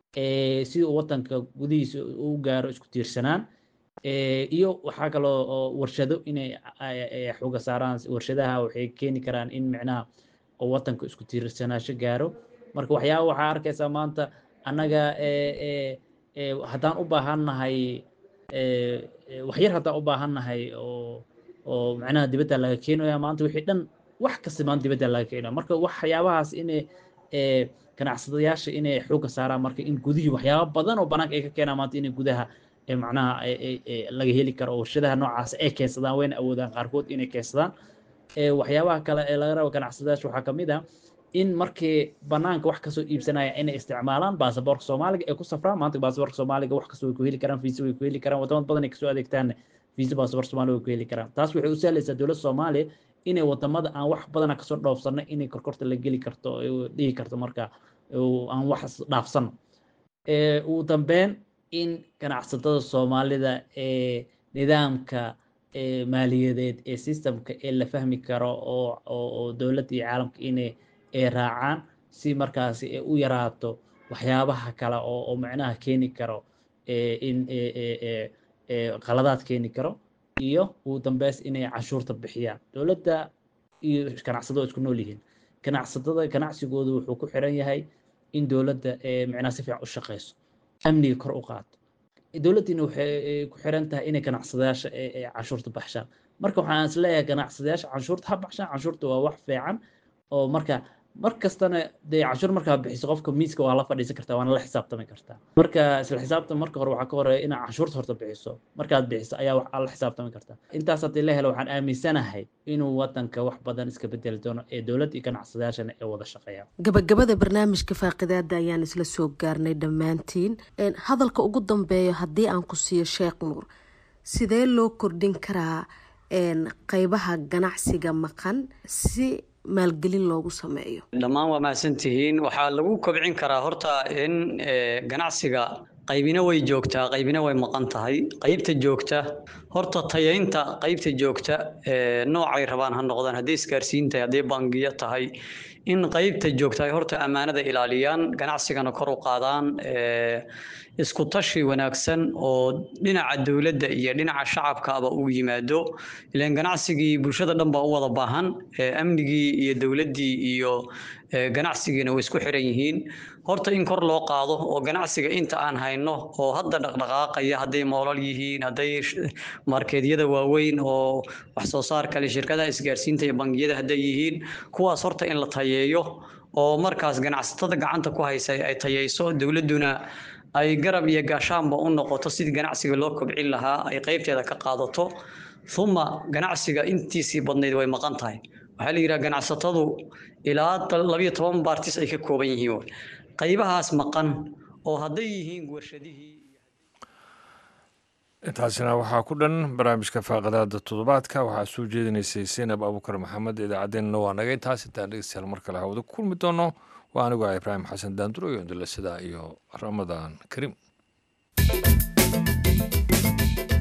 [SPEAKER 10] si uu wadanka gudihiisa u gaaro isku tiirsanaan iyo waxaa kaloo oo warshado inay xooga saaraan warshadaha waxay keeni karaan in micnaha oo wadanka isku tiirsanaasho gaaro marka waxyaaba waxaa arkaysaa maanta annaga haddaan u baahannahay waxyar haddaan u baahannahay oo oo macnaha dibadda laga keenaya maanta wixii dhan wax kasta maanta dibadda laga keenaya marka waxyaabahaas inay ganacsadayaasha inay xooga saaraan marka in gudihii waxyaaba badan oo banaanka ay ka keenaan maanta inay gudaha macnaha laga heli karo oo warshadaha noocaas ay keensadaan wayna awoodaan qaarkood inay keensadaan waxyaabaha kale ee laga rabo ganacsadayaasha waxaa kamid ah in markii banaanka wax kasoo iibsanaya inay isticmaalaan baasaboorka soomaaliga ay ku safraan maanta baasaboorka soomaaliga wax kasta way ku heli karaan fiisa way ku heli karaan wadamada badan ay kasoo adeegtaan fiisa baasaboorka soomaaliga way ku heli karaan taas waxay u sahlaysaa dowladda soomaaliya inay wadamada aan wax badana kasoo dhoofsano inay korkorta la geli karto dhihi karto marka aan wax dhaafsano ugu dambeyn in ganacsatada soomaalida ee nidaamka maaliyadeed ee systemka ee la fahmi karo oo oo dowladda iyo caalamka inay ay raacaan si markaasi ay u yaraato waxyaabaha kale oo oo macnaha keeni karo in qaladaad keeni karo iyo ugu dambeys inay canshuurta bixiyaan dowladda iyo ganacsatada isku nool yihiin ganacsatada ganacsigoodu wuxuu ku xiran yahay in dowladda macnaha si fiican u shaqeyso amniga kor u qaato dowladdiina waxay ku xiran tahay inay ganacsadayaasha canshuurta baxshaan marka waxaan is leeyahay ganacsadayaasha canshuurta ha baxshaan canshuurta waa wax fiican oo marka mar kastana dee canshuur markaa bixiso qofka miiska waa la fadhiisan kartaa waana la xisaabtami kartaa marka isla xisaabtan marka hore waxaa ka horeeya inaad canshuurta horta bixiso markaad bixiso ayaa wax la xisaabtami kartaa intaas haddii la helo waxaan aaminsanahay inuu wadanka wax badan iska bedeli doono ee dowladda iyo ganacsadayaashana ay wada shaqeeyaan
[SPEAKER 7] gabagabada barnaamijka faaqidaada ayaan isla soo gaarnay dhammaantiin hadalka ugu dambeeyo haddii aan ku siiyo sheekh nuur sidee loo kordhin karaa qeybaha ganacsiga maqan si maalgelin loogu sameeyo
[SPEAKER 4] dhammaan waa mahadsantihiin waxaa lagu kobcin karaa horta in ganacsiga qaybina way joogtaa qaybina way maqan tahay qaybta joogta horta tayaynta qaybta joogta noocay rabaan ha noqdaan haddii isgaarsiin tahay haddii bangiyo tahay in qaybta joogta ay horta ammaanada ilaaliyaan ganacsigana kor u qaadaan isku tashi wanaagsan oo dhinaca dowladda iyo dhinaca shacabkaaba uu yimaado ilaan ganacsigii bulshada dhan baa u wada baahan amnigii iyo dowladdii iyo ganacsigiina way isku xiran yihiin horta in kor loo qaado oo ganacsiga inta aan hayno oo hadda dhaqdhaqaaqaya hadday moolal yihiin hadday markeedyada waaweyn oo wax soo saar kale shirkadaha isgaarsiinta iyo bangiyada hadday yihiin kuwaas horta in la tayeeyo oo markaas ganacsatada gacanta ku haysa ay tayayso dowladduna ay garab iyo gaashaanba u noqoto sidii ganacsiga loo kobcin lahaa ay qaybteeda ka qaadato uma ganacsiga intiisii badnayd way maqan tahay waxaa la yidhaha ganacsatadu ilaa labiyo toban baartis ay ka kooban yihiin qaybahaas maqan oo hadday yihiin warshadihii
[SPEAKER 1] intaasina waxaa ku dhan barnaamijka faaqadaada toddobaadka waxaa soo jeedinaysay seinab abuukar maxamed idaacaddeenna waa naga intaas intaan dhegeystayaal mar kale hawada ku kulmi doono waa anigu ah ibraahim xasan daanduro iyo indila sidaa iyo ramadaan kariim